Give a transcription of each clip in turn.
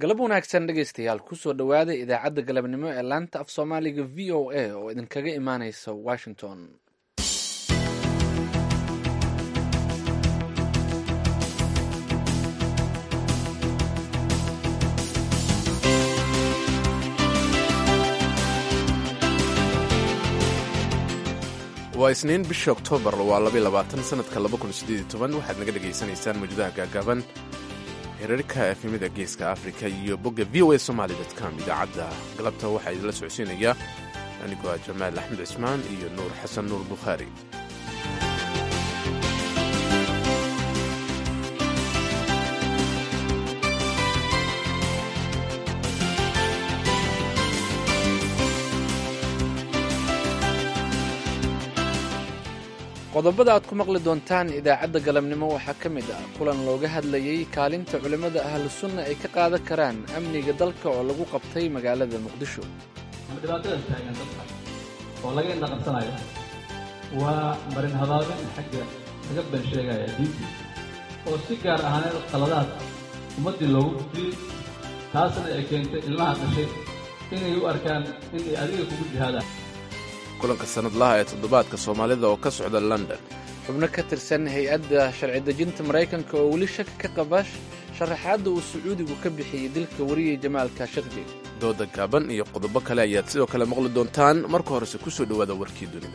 galab wanaagsan dhegaystayaal kusoo dhowaada idaacadda galabnimo ee laanta af soomaaliga v o a oo idinkaga imaaneysa washington waa isniin bisha oktoobar waa labayabaatan sanadka waxaad naga dhegaysanaysaan mawjadaha gaagaaban hirarka efemida geeska afrika iyo bogga v o a somaly com idaacadda galabta waxaa idinla socodsiinaya anigoo ah jamaal axmed cismaan iyo nuur xasan nuur bukhaari qodobada aad ku maqli doontaan idaacadda galabnimo waxaa ka mid ah kulan looga hadlayey kaalinta culimmada ahlu sunna ay ka qaadan karaan amniga dalka oo lagu qabtay magaalada muqdisho dhibaatada taagan dadka oo laga indhaqabsanayo waa marin habaabin xagga laga been sheegaya diintii oo si gaar ahaaneed qaladaad ummaddii loogu gudbiyey taasna ay keentay ilmaha dhashay inay u arkaan inay adiga kugu jihaadaan kulanka sanadlaha ee toddobaadka soomaalida oo ka socda london xubno ka tirsan hay-adda sharci dejinta maraykanka oo weli shaki ka qaba sharaxaadda uu sacuudigu ka bixiyey dilka wariyey jamaal kaashaqji dooda gaaban iyo qodobo kale ayaad sidoo kale maqli doontaan marka horese ku soo dhowaada warkii dunida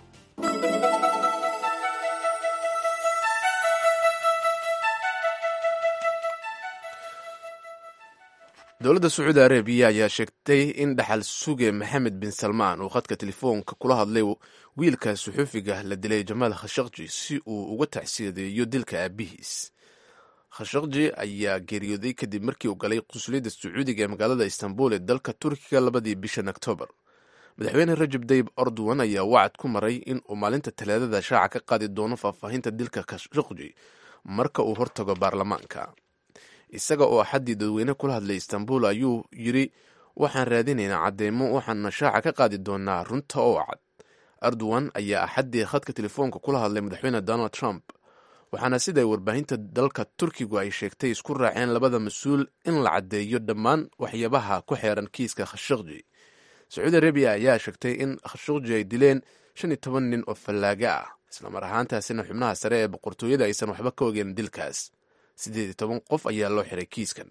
dowladda sacuudi arabiya ayaa sheegtay in dhaxal suge maxamed bin salmaan uu khadka telefoonka kula hadlay wiilka suxuufiga la dilay jamaal khashaqji si uu uga tacsiyadeeyo dilka aabihiis khashaqji ayaa geeriyooday kadib markii uu galay qunsuliyadda sacuudiga ee magaalada istanbul ee dalka turkiga labadii bishan oktoobar madaxweyne rajab dayib erdogan ayaa wacad ku maray in uu maalinta talaadada shaaca ka qaadi doono faahfaahinta dilka khashaqji marka uu hortago baarlamaanka isaga oo axaddii dadweyne kula hadlay istanbul ayuu yidri waxaan raadinaynaa cadeymo waxaana shaaca ka qaadi doonaa runta oo cad erdogan ayaa axaddii khadka telefoonka kula hadlay madaxweyne donald trump waxaana siday warbaahinta dalka turkigu ay sheegtay isku raaceen labada mas-uul in la caddeeyo dhammaan waxyaabaha ku xeeran kiiska khashaqji sacuudi arabiya ayaa sheegtay in khashaqji ay dileen shan iyo toban nin oo fallaaga ah islamar ahaantaasina xubnaha sare ee boqortooyada aysan waxba ka ogeen dilkaas siddeed iyo toban qof ayaa loo xiray kiiskan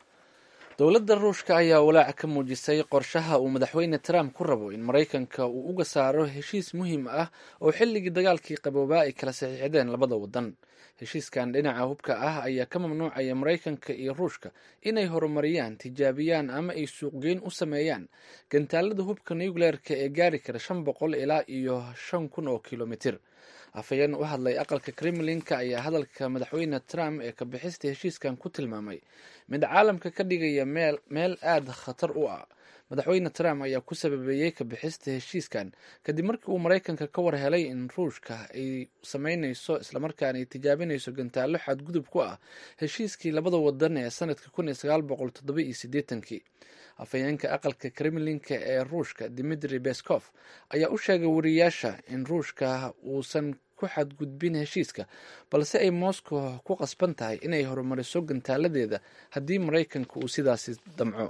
dowladda ruushka ayaa walaac ka muujisay qorshaha uu madaxweyne trump ku rabo in maraykanka uu uga saaro heshiis muhiim ah oo xilligii dagaalkii qaboobaa ay kala saxiixdeen labada waddan heshiiskan dhinaca hubka ah ayaa ka mamnuucaya maraykanka iyo ruushka inay horumariyaan tijaabiyaan ama ay suuqgeyn u sameeyaan gantaalada hubka nucleerka ee gaari kara shan boqol ilaa iyo shan kun oo kilomitir afhayeen u hadlay aqalka kremlinka ayaa hadalka madaxweyne trump ee ka bixista heshiiskan ku tilmaamay mid caalamka ka dhigaya meel aada khatar u ah madaxweyne trump ayaa ku sababeeyey ka bixista heshiiskan kadib markii uu maraykanka ka war helay in ruushka ay sameyneyso islamarkaana ay tijaabinayso gantaallo xadgudub ku ah heshiiskii labada wadan ee sanadka kun iyo sagaal boqol toddoba iyo siddeetankii afhayeenka aqalka kremlinka ee ruushka dimitri beskov ayaa u sheegay wariyaasha in ruushka uusan ku xadgudbin heshiiska balse ay moscow ku qasban tahay inay horumariso gantaaladeeda haddii maraykanka uu sidaasi damco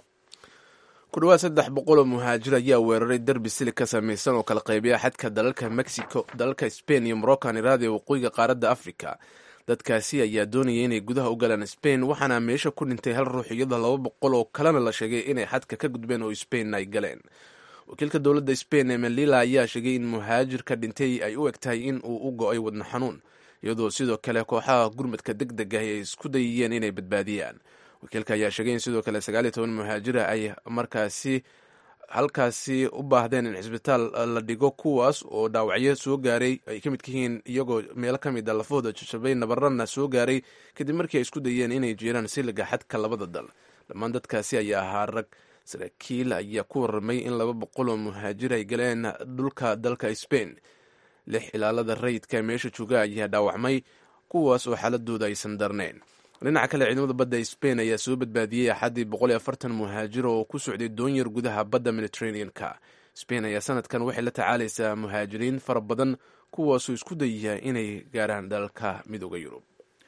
ku dhowaad saddex boqol oo muhaajir ayaa weeraray derbi silig ka samaysan oo kala qaybiya xadka dalalka mexico dalalka spain iyo moroccan iraad ee waqooyiga qaaradda africa dadkaasi ayaa doonaya inay gudaha u galaan spain waxaana meesha ku dhintay hal ruux iyadoo laba boqol oo kalena la sheegay inay xadka ka gudbeen oo spain ay galeen wakiilka dowladda spain ee melila ayaa sheegay in muhaajirka dhintay ay u eg tahay in uu u go-ay wadno xanuun iyadoo sidoo kale kooxaha gurmadka deg deg ah ay isku dayayeen inay badbaadiyaan wakiilka ayaa sheegay in sidoo kale sagaal iyo toban muhaajira ay markaasi halkaasi u baahdeen in cisbitaal la dhigo kuwaas oo dhaawacyo soo gaaray ay ka midka yihiin iyagoo meelo ka mid a lafahooda jajabay nabarana soo gaaray kadib markii ay isku dayeen inay jiraan siliga xadka labada dal dhammaan dadkaasi ayaa ahaa rag saraakiil ayaa ku warramay in laba boqol oo muhaajir ay galeen dhulka dalka spain lix ilaalada rayidka meesha jooga ayaa dhaawacmay kuwaas oo xaaladooda aysan darnayn dhinaca kale ciidamada badda spain ayaa soo badbaadiyey axaddii boqol iyo afartan muhaajiro oo ku socday doonyar gudaha badda mediterranean-ka spain ayaa sanadkan waxay la tacaalaysaa muhaajiriin fara badan kuwaasoo isku dayaya inay gaaraan dalalka midooda yurub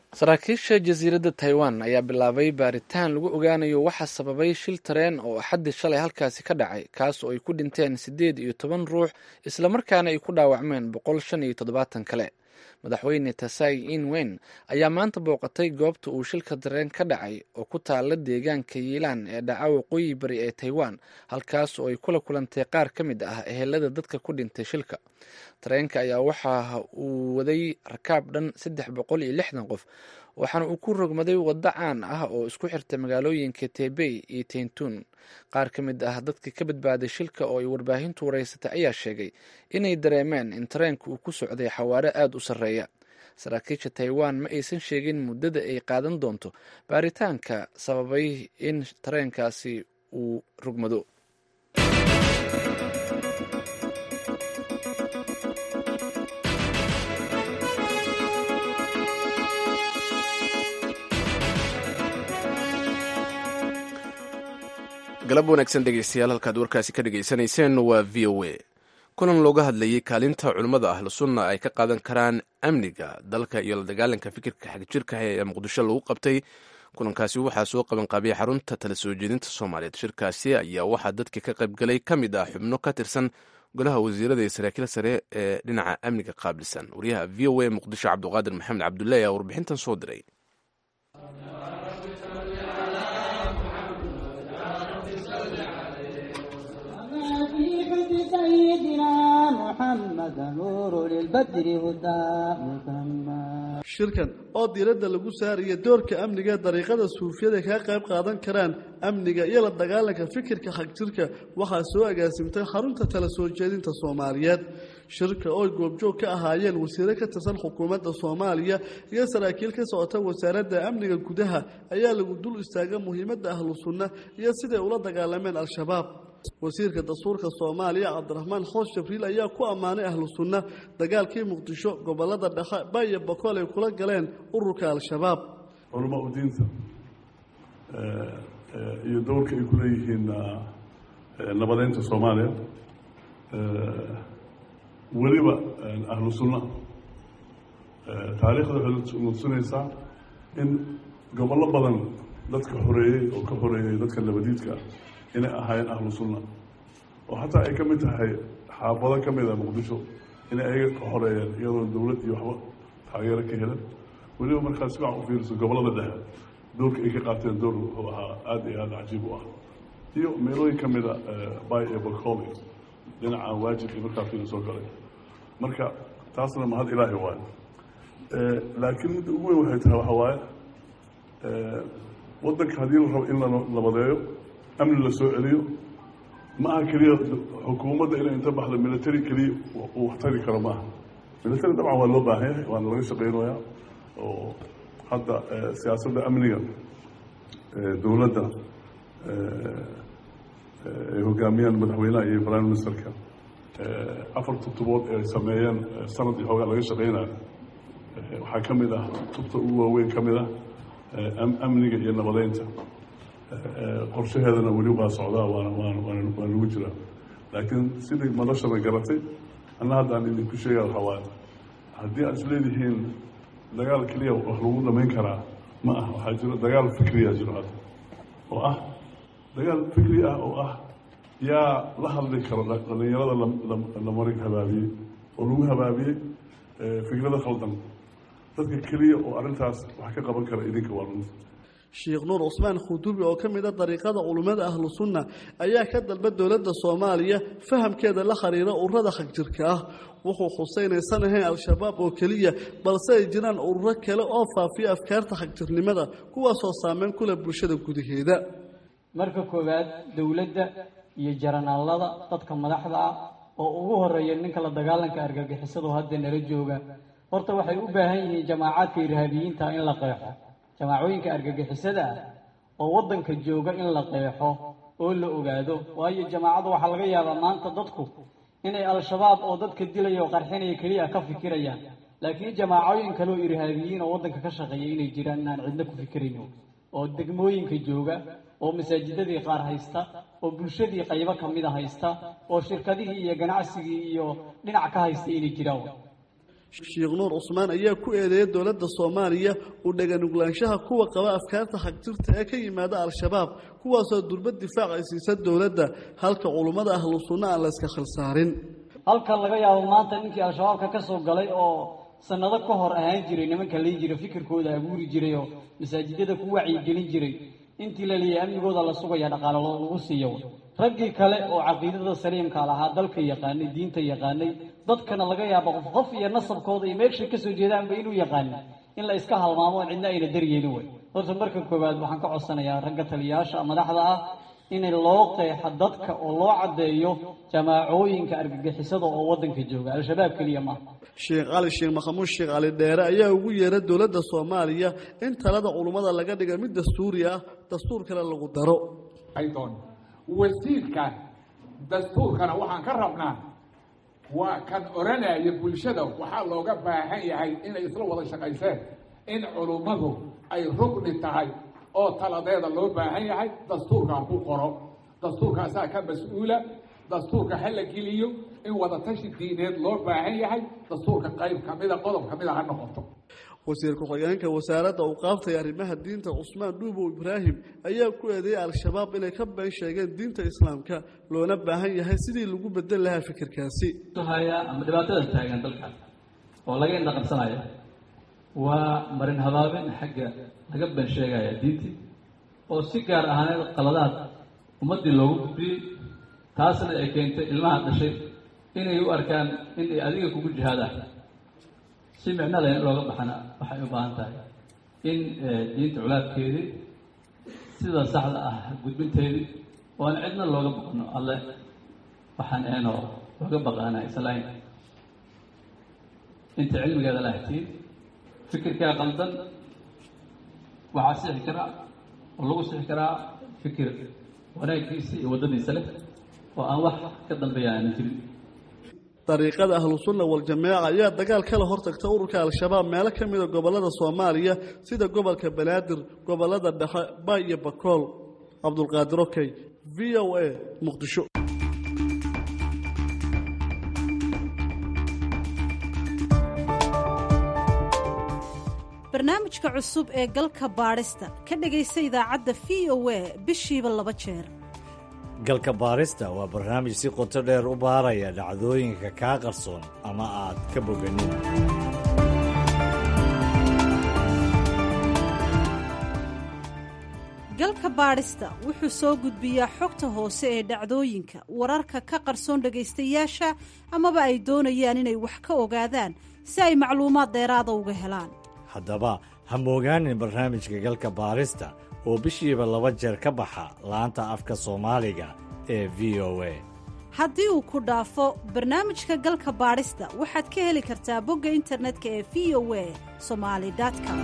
saraakiisha jasiiradda taiwan ayaa bilaabay baaritaan lagu ogaanayo waxa sababay shil tareen oo axaddii shalay halkaasi ka dhacay kaas oo ay ku dhinteen siddeed iyo toban ruux islamarkaana ay ku dhaawacmeen boqol shan iyo toddobaatan kale madaxweyne tasai inwen ayaa maanta booqatay goobta uu shilka tareen ka dhacay oo ku taala deegaanka yiilaan ee dhaca waqooyi bari ee taiwan halkaas oo ay kula kulantay qaar ka mid ah ehelada dadka ku dhintay shilka tareenka ayaa waxa uu waday rakaab dhan saddex boqol iyo lixdan qof waxaana uu ku rogmaday waddo caan ah oo isku xirta magaalooyinka tebey iyo tentun qaar ka mid ah dadka ka badbaaday shilka oo ay warbaahintu wareysatay ayaa sheegay inay dareemeen in tareenka uu ku socday xawaare aada u sarreeya saraakiisha taiwan ma aysan sheegin muddada ay qaadan doonto baaritaanka sababay in tareenkaasi uu rogmado galab wanaagsan dhegeystayaal halkaad warkaasi ka dhegaysanayseen waa v o a kulan looga hadlayay kaalinta culimmada ahlu sunna ay ka qaadan karaan amniga dalka iyo la dagaalanka fikirka xagjirka ee muqdisho lagu qabtay kulankaasi waxaa soo qabanqaabiyay xarunta tala soo jeedinta soomaaliyeed shirkaasi ayaa waxaa dadka ka qaybgalay ka mid ah xubno ka tirsan golaha wasiirada iyo saraakiil sare ee dhinaca amniga qaabilsan wariyaha v o a muqdisho cabduqaadir maxamed cabdullahi ayaa warbixintan soo diray shirkan oo diiradda lagu saaraya doorka amniga ee dariiqada suufiyada kaga qayb qaadan karaan amniga iyo la dagaalanka fikirka xagjirka waxaa soo agaasimtay xarunta tala soo jeedinta soomaaliyeed shirka oo goobjoog ka ahaayeen wasiire ka tirsan xukuumadda soomaaliya iyo saraakiil ka socota wasaaradda amniga gudaha ayaa lagu dul istaaga muhiimadda ahlu sunna iyo siday ula dagaalameen al-shabaab wasiirka dastuurka soomaaliya cabdiraxmaan xoos jabriil ayaa ku ammaanay ahlu sunna dagaalkii muqdisho gobolada dhexe baya bakool ay kula galeen ururka al-shabaab culamo u diinta iyo dowrka ay ku leeyihiin nabadeynta soomaaliya weliba ahlu sunna taariikhda waxay nutusinaysaa in gobollo badan dadka xoreeyey oo ka xoreeyey dadka nabadiidka ah inay ahaayeen ahlu sunna oo xataa ay ka mid tahay xaafado ka mid a muqdisho inay ayaga ka xoreeyeen iyadoo dowlad iyo waxba taageero ka helan weliba markaad si fiican u fiiriso gobollada dhexe doorka ay ka qaateen door wuxuu ahaa aada iyo aada cajiib u ah iyo meelooyin ka mida bay iyo bakool dhinaca waajib iyo markaa fiirisoo kale marka taasna mahad ilaahi waayo laakiin midda ugu weyn waxay tahay waxaa waaye waddanka haddii la rabo in la nabadeeyo amni la soo celiyo ma aha keliya xukuumadda inay inta baxdo military keliya uu wax tari karo maaha military dabcan waa loo baahan yahay waana laga shaqeynayaa oo hadda siyaasadda amniga dowladda ay hogaamiyaan madaxweynaha iyo prime ministerka afar tubtobood ee ay sameeyeen sanad iyo xoogaa laga shaqeynayo waxaa ka mid ah tubta ugu waaweyn ka mid ah amniga iyo nabadeynta qorshaheedana weli waa socdaa waana waan waan waa lagu jiraa laakiin sidai madashana garatay anna hadda aan idinku sheegaya waxaa waaye haddii aad isleedihiin dagaal keliya wax lagu dhamayn karaa ma ah waxaa jiro dagaal fikriya jiro hadda oo ah dagaal fikri ah oo ah yaa la hadli karo dhalinyarada la marin habaabiyey oo lagu habaabiyey fikrada khaldan dadka keliya oo arrintaas wax ka qaban kara idinka waa runta sheekh nuur cusmaan khudubi oo ka mid a dariiqada culummada ahlu sunna ayaa ka dalba dowladda soomaaliya fahamkeeda la xiriira ururada xagjirka ah wuxuu xuseynaysan ahayn al-shabaab oo keliya balse ay jiraan ururo kale oo faafiya afkaarta xagjirnimada kuwaasoo saameyn kule bulshada gudaheeda marka koowaad dowladda iyo jaranaalada dadka madaxda ah oo ugu horeeya ninka la dagaalanka argagixisadu hadda nala jooga horta waxay u baahan yihiin jamaacaadka irhaabiyiinta in la qeexo jamaacooyinka argagixisada ah oo waddanka jooga in la qeexo oo la ogaado waayo jamaacadu waxaa laga yaabaa maanta dadku inay al-shabaab oo dadka dilaya oo qarxinaya keliya ka fikirayaan laakiin jamaacooyin kale oo irhaabiyiin oo waddanka ka shaqeeya inay jiraan inaan cidna ku fikirayno oo degmooyinka jooga oo masaajidadii qaar haysta oo bulshadii qaybo ka mida haysta oo shirkadihii iyo ganacsigii iyo dhinac ka haysta inay jiraan sheekh nuur cusmaan ayaa ku eedeeyay dowladda soomaaliya u dheganuglaanshaha kuwa qaba afkaarta xagjirta ee ka yimaada al-shabaab kuwaasoo durbad difaac ay siisa dowladda halka culummada ahlu sunna aan la iska khilsaarin halkan laga yaabo maanta ninkii al-shabaabka ka soo galay oo sanado ka hor ahaan jiray nimanka lii jiray fikirkooda abuuri jiray oo masaajidada ku wacyigelin jiray intii la leeyahay amnigooda la sugaya dhaqaalo lagu siiyo raggii kale oo caqiidada saliimka lahaa dalka yaqaanay diinta yaqaanay dadkana laga yaabo qof qof iyo nasabkooda iyo meeshay kasoo jeedaanba inuu yaqaana in la iska halmaamo cidna ayna daryeelin way horta marka koowaad waxaan ka codsanayaa ragga taliyayaasha madaxda ah in loo qeexo dadka oo loo caddeeyo jamaacooyinka argagixisada oo waddanka jooga al-shabaab keliya maaha sheekh cali sheekh maxamuud sheekh cali dheere ayaa ugu yeeray dowladda soomaaliya in talada culummada laga dhiga mid dastuuri ah dastuur kale lagu daro wasiirkan dastuurkana waxaan ka rabnaa waa kan odhanaya bulshada waxaa looga baahan yahay inay isla wada shaqayseen in culummadu ay rugni tahay oo taladeeda loo baahan yahay dastuurkaa ku qoro dastuurkaasaa ka mas-uula dastuurka ha la geliyo in wadatashi diineed loo baahan yahay dastuurka qayb kamida qodob kamida ha noqoto wasiir ku-xigeenka wasaaradda awqaaftay arrimaha diinta cusmaan dhuubow ibraahim ayaa ku eedeeyay al-shabaab inay ka been sheegeen diinta islaamka loona baahan yahay sidii lagu bedel lahaa fikirkaasi haya ama dhibaatada taagan dalka oo laga indha qabsanaya waa marin habaabin xagga laga been sheegaya diintii oo si gaar ahaaneed qaladaad ummaddii loogu gudbiyey taasna ay keentay ilmaha dhashay inay u arkaan in ay adiga kugu jihaadaan si micno leh in looga baxana waxay u baahan tahay in diinta culaabkeedii sida saxda ah gudbinteedii oo aan cidna looga baqno alle waxaan eenoo looga baqaana islayn inta cilmigeeda la htiin fikirkaa qaldan waxaa sixi karaa oo lagu sixi karaa fikir wanaaggiisa iyo waddadiisa leh oo aan wax ka dambeeya aanan jirin dariiqada ahlusunna waljamaaca ayaa dagaal kala hortagta ururka al-shabaab meelo ka mida gobollada soomaaliya sida gobolka banaadir gobollada dhexe bay iyo bakool cabdulqaadir okey v o a muqdisho barnaamijka cusub ee galka baadhista ka dhegaysa idaacadda v o a bishiiba laba jeer galka baarista waa barnaamij si qoto dheer u baaraya dhacdooyinka kaa qarsoon ama aad ka boganin galka baadhista wuxuu soo gudbiyaa xogta hoose ee dhacdooyinka wararka ka qarsoon dhegaystayaasha amaba ay doonayaan inay wax ka ogaadaan si ay macluumaad dheeraada uga helaan haddaba ha moogaanin barnaamijka galka baarista oo bishiiba laba jeer ka baxa laanta afka soomaaliga ee v o a haddii uu ku dhaafo barnaamijka galka baadhista waxaad ka heli kartaa bogga internetka ee v o a somali com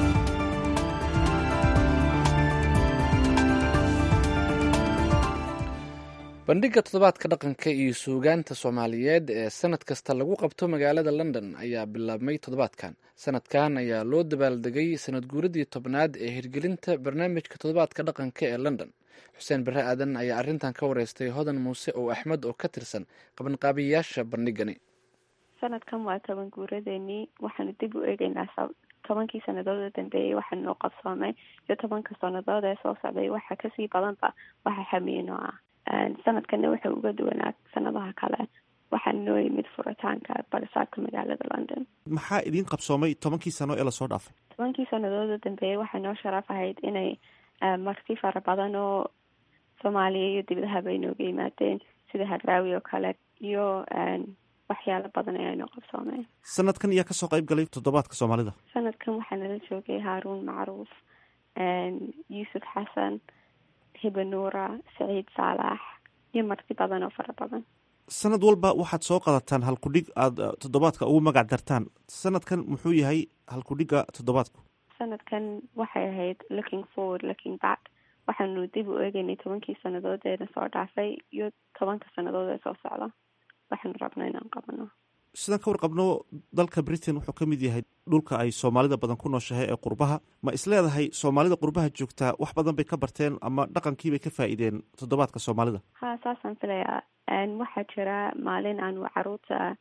bandhigga toddobaadka dhaqanka iyo suugaanta soomaaliyeed ee sanad kasta lagu qabto magaalada london ayaa bilaabmay toddobaadkan sanadkan ayaa loo dabaaldegay sanad guuradii tobnaad ee hirgelinta barnaamijka toddobaadka dhaqanka ee london xuseen bare aadan ayaa arrintan ka wareystay hodan muuse oo axmed oo ka tirsan qabanqaabiyayaasha bandhigani sanadkan waa toban guuradeenii waxaanu dib u eegeynaa tobankii sanadood oo dambeeyey waxaa noo qabsoomay iyo tobanka sanadood ee soo socday waxa kasii badanba waxa xamiino ah sanadkana wuxuu uga duwanaa sanadaha kale waxaa noo yimid furitaanka barisaabka magaalada london maxaa idiin qabsoomay tobankii sano ee lasoo dhaafay tobankii sanadood oo dambeeyey waxaa noo sharaf ahayd inay marti fara badan oo soomaaliya iyo dibadaha bay nooga yimaadeen sida hadraawi oo kale iyo waxyaalo badan ayaa noo qabsoomeen sanadkan ayaa kasoo qayb galay toddobaadka soomaalida sanadkan waxaa nala joogay haaruun macruuf yuusuf xasan hibanuura saciid saalax iyo marti badan oo fara badan sanad walba waxaad soo qadataan halkudhig aada toddobaadka ugu magac dartaan sanadkan muxuu yahay halkudhigga toddobaadku sanadkan waxay ahayd looking forward looking back waxaanu dib u eegeynay tobankii sanadood eena soo dhaafay iyo tobanka sanadood ee soo socda waxaanu rabna inaan qabano sidaan ka warqabno dalka britain wuxuu ka mid yahay dhulka ay soomaalida badan ku nooshahay ee qurbaha ma isleedahay soomaalida qurbaha joogtaa wax badan bay ka barteen ama dhaqankiibay ka faa-iideen toddobaadka soomaalida ha saasaan filayaa waxaa jira maalin aanu caruurta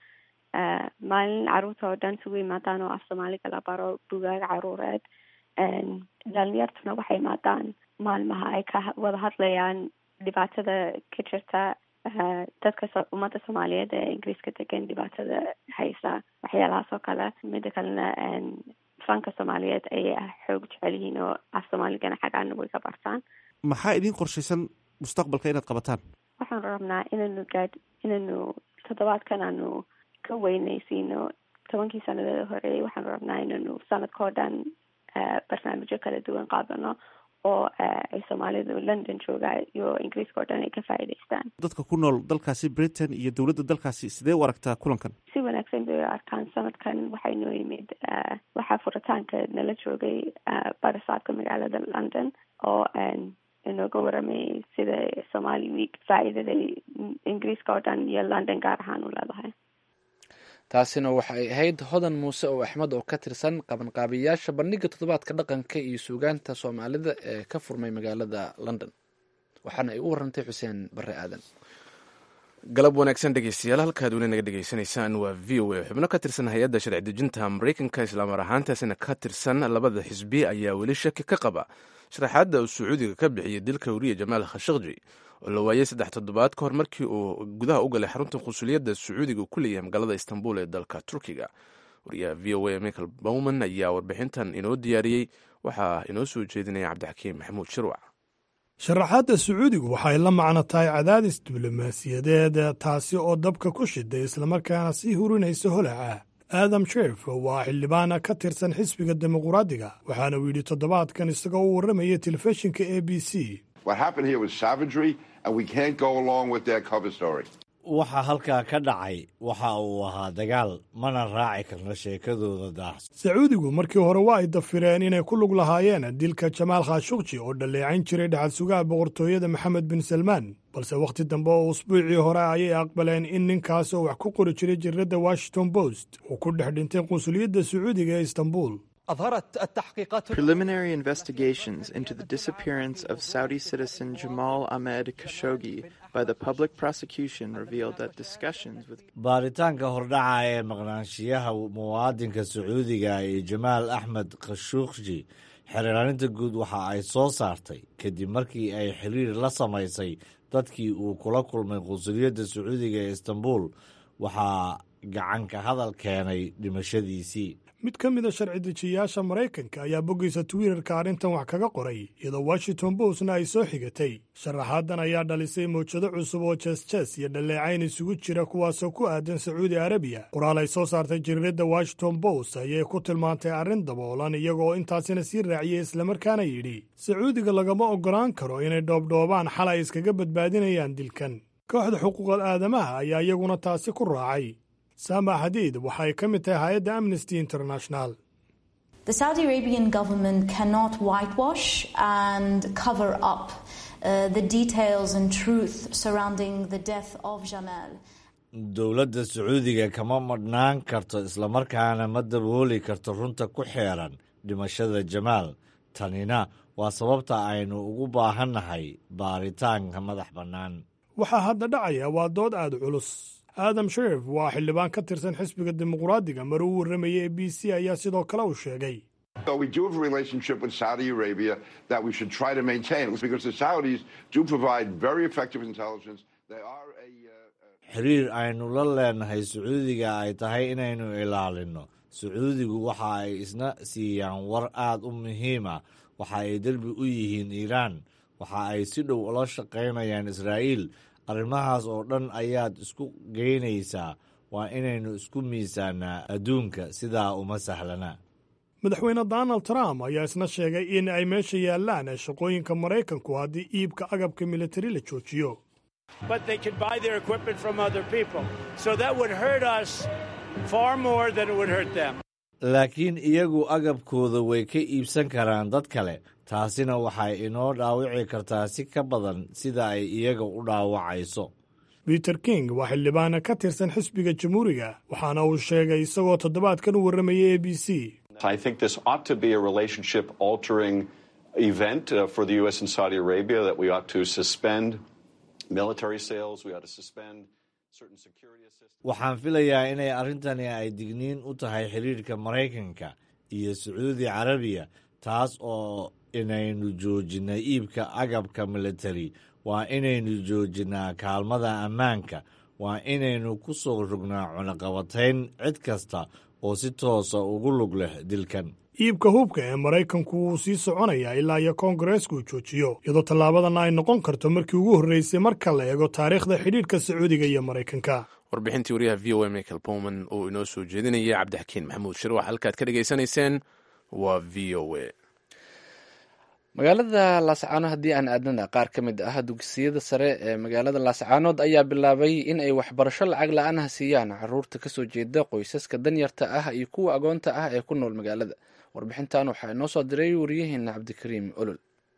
maalin caruurta oo dhan isugu imaadaan oo af soomaaliga la baro bugaag caruureed dhalinyartuna waxay imaadaan maalmaha ay ka wada hadlayaan dhibaatada ka jirta dadka ummadda soomaaliyeed ee ingiriiska degan dhibaatada haysa waxyaalahaas oo kale mida kalena fanka soomaaliyeed ayay xoog jecel yihiin oo af soomaaligana xaggaana way ka bartaan maxaa idiin qorshaysan mustaqbalka inaad qabataan waxaan rabnaa inaynu gaad inaynu toddobaadkan aanu ka weynaysiino tobankii sanadeeda horeeyay waxaanu rabnaa inaynu sanadka oo dhan barnaamijyo kala duwan qaadano oo ay soomaalidu london jooga iyo ingiriiska oo dhan ay ka faa'iidaystaan dadka ku nool dalkaasi britain iyo dowladda dalkaasi sidee u aragtaa kulankan si wanaagsan bay u arkaan sanadkan waxay noo yimid waxaa furitaanka nala joogay barasaabka magaalada london oo inooga waramayay sida somali week faa'iidada ingiriiska oo dhan iyo london gaar ahaan u leedahay taasina waxa ay ahayd hodan muuse oo axmed oo ka tirsan qabanqaabiyayaasha bandhiga toddobaadka dhaqanka iyo suugaanta soomaalida ee ka furmay magaalada london waxaana ay u warantay xuseen bare aadan galab wanaagsan dhegeystayaal halkaad weli naga dhegeysanaysaan waa v o a xubno ka tirsan hay-adda sharci dejinta mareykanka islaamar ahaantaasina ka tirsan labada xisbi ayaa weli shaki ka qaba sharaxaadda uu sacuudiga ka bixiyey dilka wariye jamaal khashaqji oo la waayey saddex toddobaad ka hor markii uu gudaha u galay xarunta qunsuliyadda sacuudiga ku leeyahay magaalada istanbul ee dalka turkiga wariyaha v o a michael bowman ayaa warbixintan inoo diyaariyey waxaa inoo soo jeedinaya cabdixakiim maxamuud shirwac sharaxaadda sacuudigu waxay la macno tahay cadaadis diblomaasiyadeed taasi oo dabka ku shiday islamarkaana sii hurinaysa holaca aadam sheef waa xildhibaana ka tirsan xisbiga dimuquraadiga waxaana uu yidhi toddobaadkan isagoo u warramaya telefishinka a b c waxa halkaa ka dhacay waxa uu ahaa dagaal mana raaci karno sheekadooda daahs sacuudigu markii hore waa ay dafireen inay ku lug lahaayeen dilka jamaal khashukji oo dhalleecayn jiray dhexal sugaha boqortooyada maxamed bin salmaan balse wakhti dambe oo usbuucii hore ayay aqbaleen in ninkaas oo wax ku qori jiray jiradda washington post uu ku dhex dhintay qunsuliyadda sacuudiga ee istanbul Preliminary investigations into the disappearance of Saudi citizen Jamal Ahmed Khashoggi by the public prosecution revealed that discussions with baaritaanka hordhaca ee maqnaanshiyaha muwaadinka sacuudiga iyo jamaal axmed khashuuqji xeeraarinta guud waxa ay soo saartay kadib markii ay xiriir la samaysay dadkii uu kula kulmay qunsuliyadda sacuudiga ee istanbul waxaa gacanka hadal keenay dhimashadiisii mid ka mid a sharci dejiyayaasha maraykanka ayaa boggiisa twitter-ka arrintan wax kaga qoray iyadoo washington postna ay soo xigatay sharaxaadan ayaa dhalisay mawjado cusub oo jees-jees iyo dhalleecayn isugu jira kuwaasoo ku aadan sacuudi arabiya qoraal ay soo saartay jariiradda washington post ayay ku tilmaantay arrin daboolan iyagoo intaasina sii raaciyey islamarkaana yidhi sacuudiga lagama oggolaan karo inay dhoobdhoobaan xal ay iskaga badbaadinayaan dilkan kooxda xuquuqal aadamaha ayaa iyaguna taasi ku raacay saama xadiid waxay ka mid tahay hay-adda amnesty international The Saudi Arabian government cannot whitewash and cover up uh, the details and truth surrounding the death of Jamal. dowladda sacuudiga kama madhnaan karto islamarkaana ma dabooli karto runta ku xeeran dhimashada jamaal tanina waa sababta aynu ugu baahannahay baaritaanka madax bannaan waxaa hadda dhacaya waa dood aad culus aadam sherif waa xildhibaan ka tirsan xisbiga dimuquraadiga mar uu warramayay e b c ayaa sidoo kale uu sheegay So we do have a relationship with Saudi Arabia that we should try to maintain because the Saudis do provide very effective intelligence. They are a xiriir aynu la leenahay sacuudiga ay tahay inaynu ilaalinno sacuudigu waxa ay isna siiyaan war aad u muhiima waxa ay derbi u yihiin iiraan waxa ay si dhow ula shaqaynayaan israa'iil arrimahaas oo dhan ayaad isku geynaysaa waa inaynu isku miisaanaa adduunka sidaa uma sahlana madaxweyne donald trump ayaa isna sheegay in ay meesha yaallaan shaqooyinka maraykanku haddii iibka agabka militari la joojiyo but they could buy their equipment from other people. So that would hurt us far more than it would hurt them. laakiin iyagu agabkooda way ka iibsan karaan dad kale taasina waxay inoo dhaawici kartaa si ka badan sida ay iyaga u dhaawacayso peter king waa xildhibaana ka tirsan xisbiga jamhuuriga waxaana uu sheegay isagoo toddobaadkan u warramayay a b c I think this ought to be a relationship altering event uh, for the U.S. and Saudi Arabia, that we ought to suspend military sales, we ought to suspend certain security assistance. waxaan filayaa inay arrintani ay digniin u tahay xiriirka maraykanka iyo sacuudi carabiya taas oo inaynu joojinay iibka agabka militari waa inaynu joojinaa kaalmada ammaanka waa inaynu ku soo rognaa cunaqabatayn cid kasta oo si toosa ugu lug leh dilkan iibka hubka ee maraykanku wuu sii soconayaa ilaa iyo koongareesku uu joojiyo iyadoo tallaabadanna ay noqon karto markii ugu horreysay marka la eego taariikhda xidhiidhka sacuudiga iyo maraykanka warbixintii wariyaha v o a michael bowman oo inoo soo jeedinaya cabdixakiin maxamuud shirwax halkaad ka dhegaysanayseen waa v o a magaalada laascaano haddii aan aadnana qaar ka mid ah dugsiyada sare ee magaalada laascaanood ayaa bilaabay in ay waxbarasho lacag la-aan ah siiyaan caruurta kasoo jeeda qoysaska danyarta ah iyo kuwa agoonta ah ee ku nool magaalada warbixintan waxaa inoo soo diray wariyaheena cabdikariim olol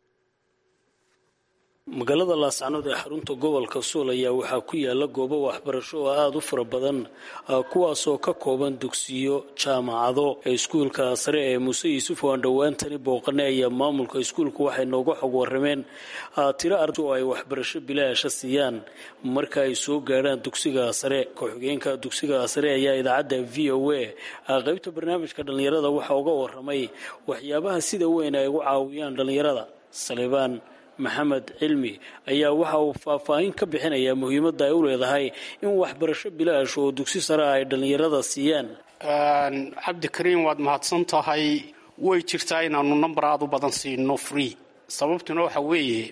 magaalada laascanood ee xarunta gobolka suul ayaa waxaa ku yaala goobo waxbarasho oo aada u fara badan kuwaasoo ka kooban dugsiyo jaamacado iskuulka sare ee muuse yuusuf oo aan dhowaantani booqane ayaa maamulka iskuulka waxay nooga xog warameen tiro arda oo ay waxbarasho bilaasha siiyaan marka ay soo gaadhaan dugsiga sare ku-xigeenka dugsiga sare ayaa idaacadda v o a qeybta barnaamijka dhallinyarada waxaa uga waramay waxyaabaha sida weyn ay ugu caawiyaan dhallinyarada salibaan maxamed cilmi ayaa waxa uu faahfaahin ka bixinayaa muhiimadda ay u leedahay in waxbarasho bilaash oo dugsi sare ay dhallinyarada siiyaan cabdikariim waad mahadsan tahay way jirtaa inaanu number aada u badan siino free sababtuna waxa weeye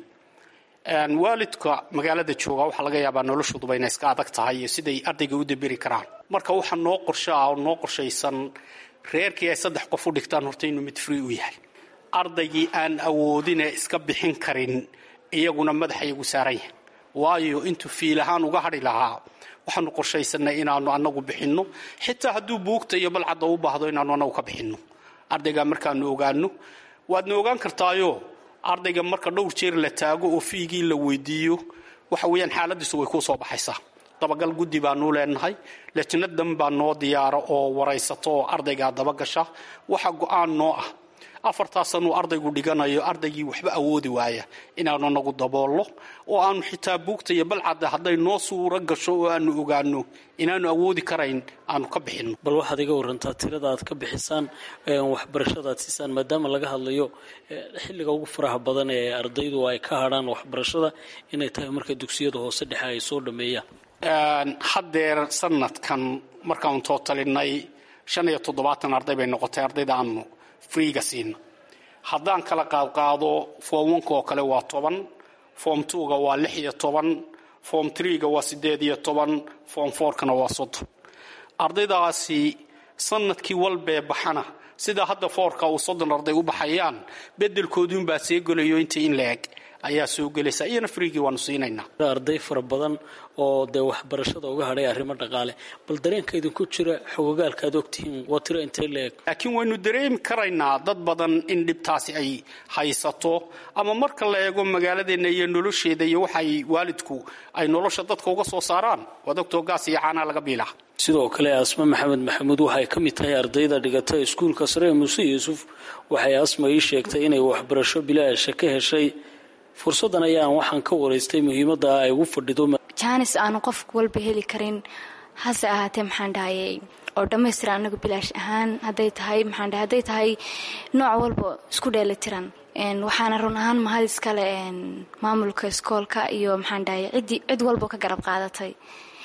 waalidka magaalada jooga waxaa laga yaabaa noloshooduba inay iska adag tahay iyo siday ardayga u daberi karaan marka waxaa noo qorsho ah oo noo qorshaysan reerkii ay saddex qof u dhigtaan horta inuu mid free u yahay ardaygii aan awoodine iska bixin karin iyaguna madaxayagu saaran yahay waayo intuu fiil ahaan uga hadhi lahaa waxaanu qorshaysanay inaanu anagu bixinno xitaa hadduu buugta iyo balcadda u baahdo inaanu anagu ka bixinno ardaygaa markaanu ogaano waadna ogaan kartaayo ardayga marka dhowr jeer la taago oo fiigii la weydiiyo waxa weeyaan xaaladiisu way kuu soo baxaysaa dabagal guddi baanu leenahay lajnadan baa noo diyaara oo waraysato oo ardaygaa dabagasha waxa go-aan noo ah afartaasanuu ardaygu dhiganayo ardaygii waxba awoodi waaya inaanu nagu daboollo oo aanu xitaa buugta iyo balcadda hadday noo suuro gasho oo aanu ogaano inaanu awoodi karayn aanu ka bixinno bal waxaad iga warantaa tirada aad ka bixisaan waxbarashada aad siisaan maadaama laga hadlayo xilliga ugu faraha badan ee ardaydu ay ka hadhaan waxbarashada inay tahay marka dugsiyada hoose dhexe ay soo dhameeyaan haddeer sanadkan markaanu tootalinay shan iyo toddobaatan arday bay noqotay ardayda aanu freega siina haddaan kala qaadqaado form onka oo kale waa toban form twoga waa lix iyo toban form threega waa siddeed iyo toban form fourkana waa soddon ardaydaasi sanadkii walbee baxana sida hadda foorka uu soddon arday u baxayaan bedelkoodiunbaa see gelayo intii in la eg ayaa soo gelaysa iyana freegii waanu siinaynaa arday fara badan oo dee waxbarashada uga hadhay arrimo dhaqaale bal dareenka idinku jira xogogaalka aad ogtihiin waa tiro intee la-eg laakiin waynu dareemi karaynaa dad badan in dhibtaasi ay haysato ama marka la eego magaaladeenna iyo nolosheeda iyo waxay waalidku ay nolosha dadka uga soo saaraan waad ogtoo gaas iyo caanaa laga biilaa sidoo kale asma maxamed maxamuud waxay ka mid tahay ardayda dhigata iskuulka sare ee muuse yuusuf waxay asma ii sheegtay inay waxbarasho bilaasha ka heshay fursaddan ayaan waxaan ka waraystay muhiimadda ay ugu fadhido jaanis aanu qof walba heli karin hase ahaatee maxaan dhahayay oo dhammaystiran anagu bilaash ahaan hadday tahay maxaan dhahay hadday tahay nooc walba isku dheelitiran waxaana run ahaan mahad iskale maamulka iskoolka iyo maxaan dhahay ciddii cid walba ka garab qaadatay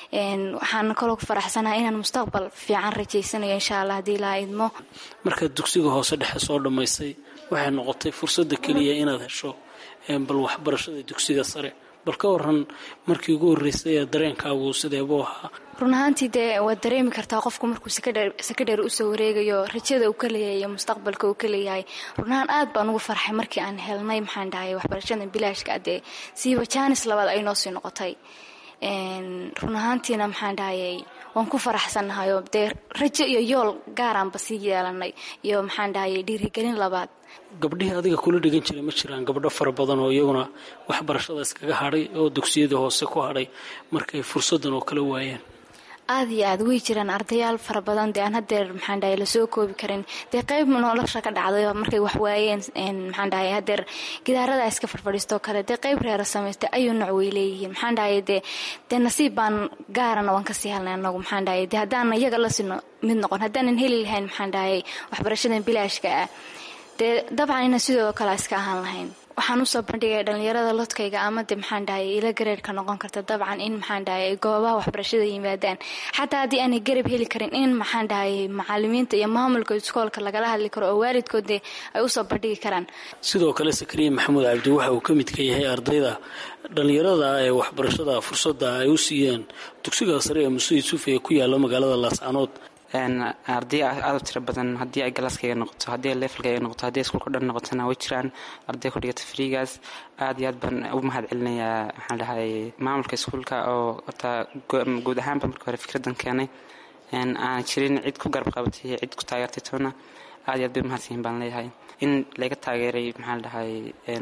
waxaana kaloo ku faraxsanahay inaan mustaqbal fiican rajaysanayo insha allah haddii ilaa idmo markaad dugsiga hoose dhexe soo dhammaysay waxay noqotay fursadda keliya inaad hesho bal waxbarashada dugsiga sare bal ka waran markii ugu horreysay ee dareenkaagu sideebuu ahaa run ahaantii dee waad dareemi kartaa qofku markuu sakadheer usoo wareegayo rajada uu ka leeyahay iyo mustaqbalka uu ka leeyahay run ahaan aad baan ugu farxay markii aan helnay maxaan dhahay waxbarashada bilaashka dee siiba jaanis labaad ay noo sii noqotay run ahaantiina maxaan dhahayay waan ku faraxsannahayo dee rajo iyo yool gaaraanba sii yeelanay iyo maxaan dhahayay dhiirigelin labaad gabdhihii adiga kula dhigan jiray ma jiraan gabdho fara badan oo iyaguna waxbarashada iskaga hadhay oo dugsiyadii hoose ku hadhay markay fursaddan oo kale waayeen aada iyo aad way jiraan ardayaal fara badan dee aan hadeer maxaan dhahay lasoo koobi karin dee qeyb nolosha ka dhacday markay wax waayeen maxaan dhahay hadeer gidaarada iska farfadhiistoo kale dee qeyb reera samaystay ayuu nooc way leeyihiin maxaan dhahay dee dee nasiib baan gaarana waan kasii helnay anagu maxaan dhahay dee haddaan iyaga la sino mid noqon haddaanan heli lahayn maxaan dhahay waxbarashadan bilaashka ah dee dabcan inaan sidoo kale iska ahaan lahayn waxaan usoo bandhigaya dhalinyarada lodkayga ama de maxaan dhahay ila gareerka noqon karta dabcan in maxaan dhahay goobaha waxbarashada yimaadaan xataa haddii aanay garab heli karin in maxaan dhahay macalimiinta iyo maamulka iskoolka lagala hadli karo oo waalidkood de ay usoo bandhigi karaan sidoo kale sakariya maxamuud cabdi waxa uu ka mid ka yahay ardayda dhalinyarada ee waxbarashada fursadda ay u siiyeen dugsiga sare ee muuse yuusuf ee ku yaala magaalada laascanood arday aad u tiro badan haddii ay galaaskayga noqoto haddii ay leefalkayga noqoto haddii iskuulka dhan noqotona way jiraan arday ku dhigata friigaas aad iyo aad baan u mahad celinayaa maxaan dhahay maamulka iskuulka oo horta guud ahaanba marka hore fikraddan keenay aan jirin cid ku garab qabatay iyo cid ku taageertay toona aad iyo aad bay umahadsanyihin baan leeyahay in laga taageeray maxaan dhahay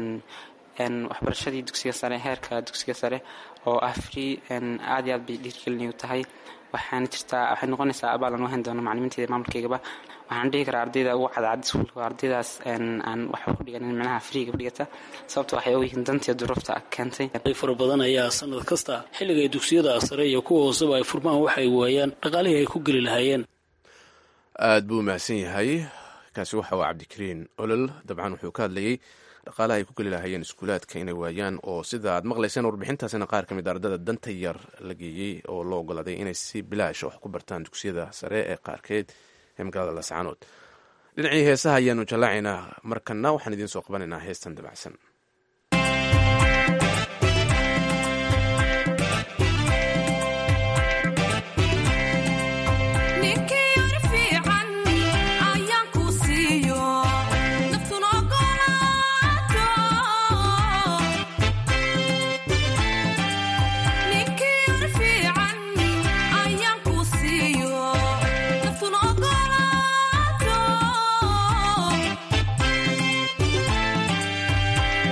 waxbarashadii dugsiga sare heerka dugsiga sare oo ah free aad iyo aad bay dhiirgelinayu tahay waxaana jirtaa waxay noqonaysaa abaalan u hayn doono macalimiinteyda maamulkaygaba waxaan dhihi karaa ardayda ugu cadcad iskuulka ardaydaas aan waxba ku dhiganin micnaha friiga ku dhigata sababto waxay ogyihiin dantiyo duruufta keentay arday fara badan ayaa sanad kasta xilliga ay dugsiyada sare iyo kuwa hooseba ay furmaan waxa ay waayaan dhaqaalihii ay ku geli lahaayeen aad buu mahadsan yahay kaasi waxa waa cabdikariin olol dabcan wuxuu ka hadlayey dhaqaalaha ay ku geli lahaayeen iskuulaadka inay waayaan oo sida aad maqlayseen warbixintaasina qaar ka mid ardada danta yar la geeyey oo loo ogolaaday inay si bilaasha wax ku bartaan dugsiyada sare ee qaarkeed ee magaalada lascaanood dhinacii heesaha ayaanu jallaacaynaa markana waxaan idiin soo qabanaynaa heestan dabacsan Yeah.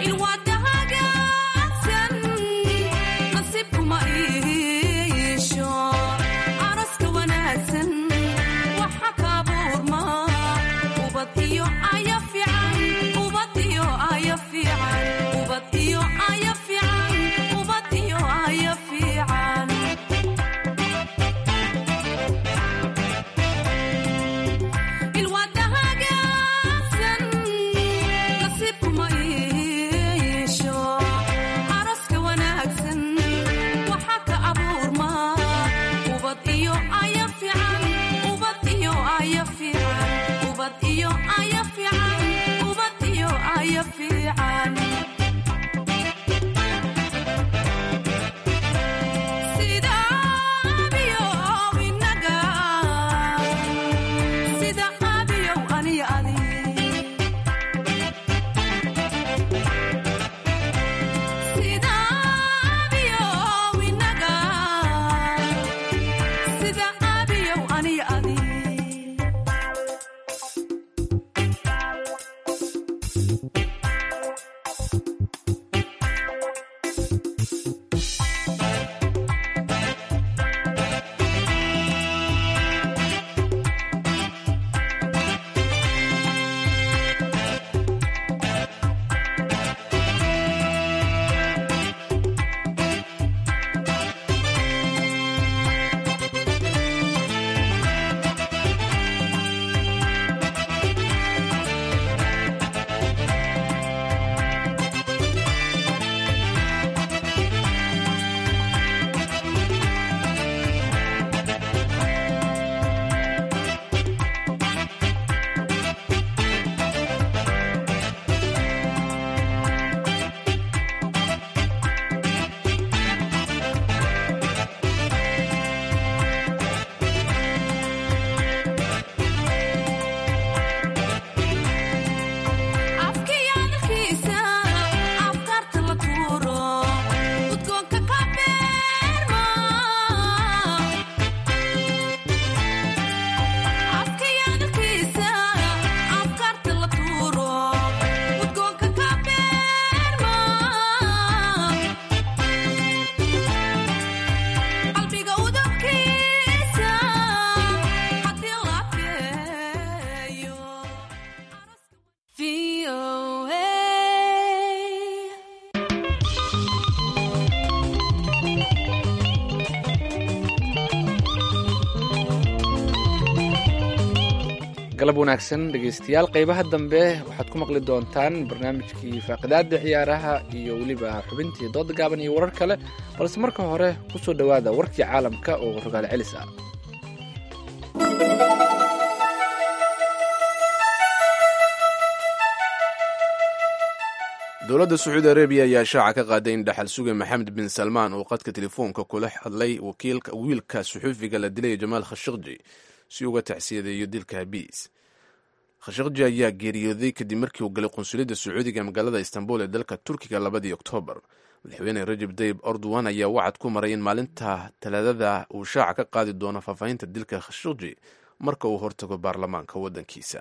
galab wanaagsan dhegaystayaal qeybaha dambe waxaad ku maqli doontaan barnaamijkii faaqidaada ciyaaraha iyo weliba xubintii dooda gaaban iyo warar kale balse marka hore ku soo dhowaada warkii caalamka oo rogaal celis ah dowladda sacuudi arabiya ayaa shaaca ka qaaday in dhaxal suge maxamed bin salmaan uu qadka telefoonka kula hadlay wiilka suxuufiga la dilay jamaal khashaqji si uga tacsiyadeeyo dilka habiis khashaqji ayaa geeriyooday kadib markii uu galay qunsuliyadda sacuudiga magaalada istanbul ee dalka turkiga labadii oktoobar madaxweyne rajab tayib erdogan ayaa wacad ku maray in maalinta talaadada uu shaaca ka qaadi doono faahfaahinta dilka khashaqji marka uu hortago baarlamaanka waddankiisa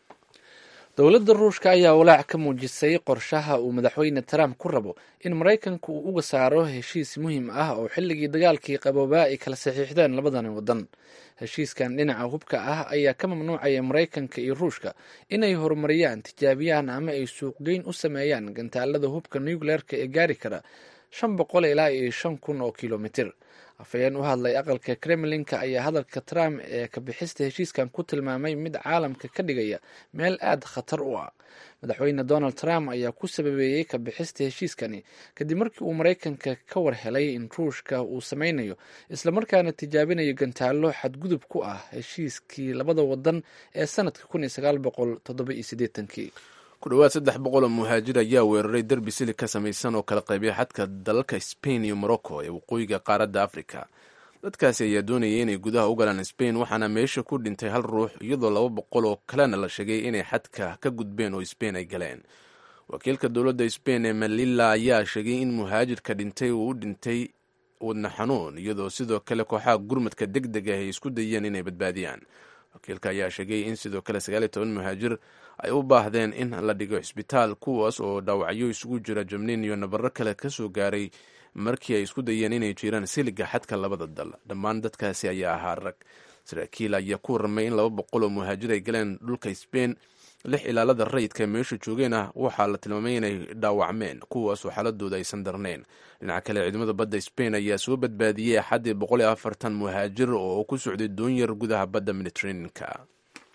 dowladda ruushka ayaa walaac ka muujisay qorshaha uu madaxweyne trump ku rabo in maraykanka uu uga saaro heshiis muhiim ah oo xilligii dagaalkii qaboobaa ay kala saxiixdeen labadani waddan heshiiskan dhinaca hubka ah ayaa ka mamnuucaya maraykanka iyo ruushka inay horumariyaan tijaabiyaan ama ay suuqgeyn u sameeyaan gantaalada hubka nucleerka ee gaari kara shan boqol ilaa iyo shan kun oo kilomitir afhayeen u hadlay aqalka kremlinka ayaa hadalka trump ee ka bixista heshiiskan ku tilmaamay mid caalamka ka dhigaya meel aad khatar u ah madaxweyne donald trump ayaa ku sababeeyey ka bixista heshiiskani kadib markii uu maraykanka ka war helay in ruushka uu sameynayo islamarkaana tijaabinayo gantaalo xadgudub ku ah heshiiskii labada wadan ee sanadka kun iyo sagaal boqol toddoba iyo siddeetankii ku dhowaad saddex boqol oo muhaajir ayaa weeraray derbi silig ka samaysan oo kala qaybiya xadka dalalka spain iyo morocco ee waqooyiga qaaradda africa dadkaasi ayaa doonayay inay gudaha u galaan spain waxaana meesha ku dhintay hal ruux iyadoo laba boqol oo kalena la sheegay inay xadka ka gudbeen oo spain ay galeen wakiilka dowladda spain ee melilla ayaa sheegay in muhaajirka dhintay uu u dhintay wadna xanuun iyadoo sidoo kale kooxaha gurmadka deg deg ah ay isku dayeen inay badbaadiyaan wakiilka ayaa sheegay in sidoo kale sagaal iyo toban muhaajir ay u baahdeen in la dhigo cisbitaal kuwaas oo dhaawacyo isugu jira jabniin iyo nabaro kale ka soo gaaray markii ay isku dayeen inay jiraan siliga xadka labada dal dhammaan dadkaasi ayaa ahaa rag saraakiil ayaa ku warramay in laba boqol oo muhaajir ay galeen dhulka sbain lix ilaalada rayidka meesha joogeen ah waxaa la tilmaamay inay dhaawacmeen kuwaasoo xaaladooda aysan darnayn dhinaca kale ciidamada badda sbain ayaa soo badbaadiyey axaddii boqol iyo afartan muhaajir oo ku socday doonyar gudaha badda mediteraneanka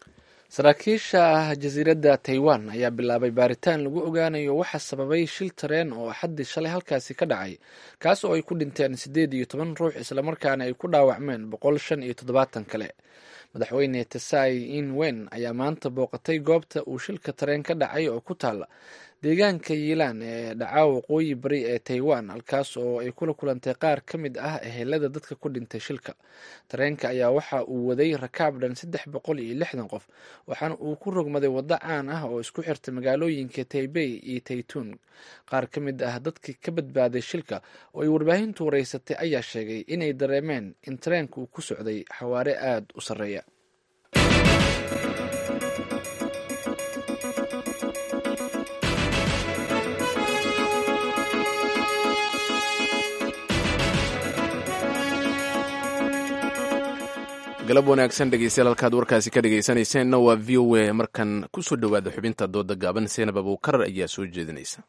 saraakiisha jasiiradda taiwan ayaa bilaabay baaritaan lagu ogaanayo waxa sababay shil tareen oo axaddii shalay halkaasi ka dhacay kaas oo ay ku dhinteen siddeed iyo toban ruux islamarkaana ay ku dhaawacmeen boqol shan iyo toddobaatan kale madaxweyne tesai in wen ayaa maanta booqatay goobta uu shilka tareen ka dhacay oo ku taala deegaanka yiilaan ee dhacaa waqooyi bari ee taiwan halkaas oo ay kula kulantay qaar ka mid ah ehelada dadka ku dhintay shilka tareenka ayaa waxa uu waday rakaab dhan saddex boqol iyo lixdan qof waxaana uu ku rogmaday waddo caan ah oo isku xirta magaalooyinka taibey iyo taytuun qaar ka mid ah dadkii ka badbaaday shilka oo ay warbaahintu wareysatay ayaa sheegay inay dareemeen in tareenka uu ku socday xawaare aada u sarreeya galab wanaagsan dhegeystayaal halkaad warkaasi ka dhegeysanayseena waa v o a markan kusoo dhowaada xubinta dooda gaaban seenab abuukarar ayaa soo jeedinaysa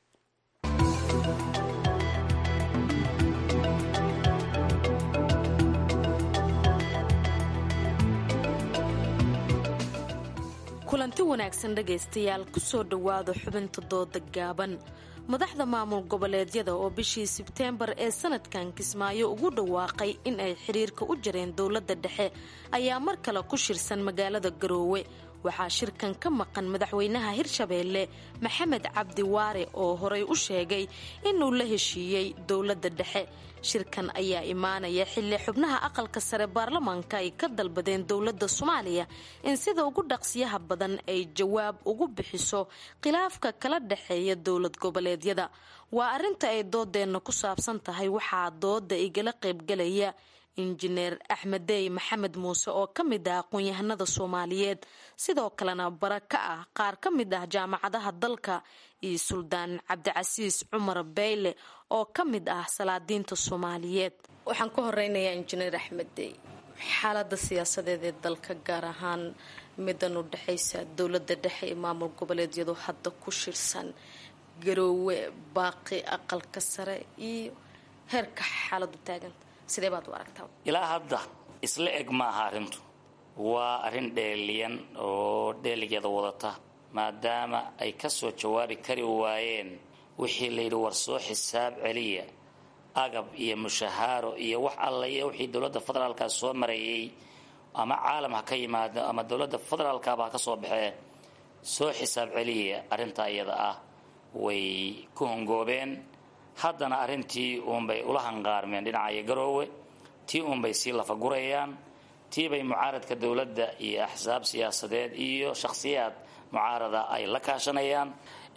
kulanti wanaagsan dhegaystayaal kusoo dhowaada xubinta dooda gaaban madaxda maamul goboleedyada oo bishii sebteembar ee sanadkan kismaayo ugu dhawaaqay in ay xiriirka u jareen dowladda dhexe ayaa mar kale ku shirsan magaalada garoowe waxaa shirkan ka maqan madaxweynaha hirshabeelle maxamed cabdi waare oo horay u sheegay inuu la heshiiyey dowladda dhexe shirkan ayaa imaanaya xilli xubnaha aqalka sare baarlamaanka ay ka dalbadeen dowladda soomaaliya in sida ugu dhaqsiyaha badan ay jawaab ugu bixiso khilaafka kala dhexeeya dowlad goboleedyada waa arrinta ay doodeenna ku saabsan tahay waxaa dooda igala qaybgalaya injineer axmed dey maxamed muuse oo ka mid ah aqoon-yahanada soomaaliyeed sidoo kalena bara ka ah qaar ka mid ah jaamacadaha dalka iyo suldaan cabdicasiis cumar beyle oo ka mid ah salaadiinta soomaaliyeed waxaan ka horeynayaa injineer axmed dey xaalada siyaasadeed ee dalka gaar ahaan midan u dhexaysa dowlada dhexe ee maamul goboleedyadu hadda ku shirsan garoowe baaqi aqalka sare iyo heerka xaaladu taaganta sidee baad u aragtaa ilaa hadda isla eg maaha arrintu waa arrin dheeliyan oo dheeligeeda wadata maadaama ay ka soo jawaabi kari waayeen wixii layidhi war soo xisaab celiya agab iyo mushahaaro iyo wax alla iyo wixii dowladda federaalka soo marayay ama caalam ha ka yimaado ama dowladda federaalkaba ha ka soo baxee soo xisaab celiya arrintaa iyada ah way ku hongoobeen haddana arrintii uunbay ula hanqaarmeen dhinacayo garoowe tii uunbay sii lafagurayaan tii bay mucaaradka dowladda iyo axsaab siyaasadeed iyo shakhsiyaad mucaarada ay la kaashanayaan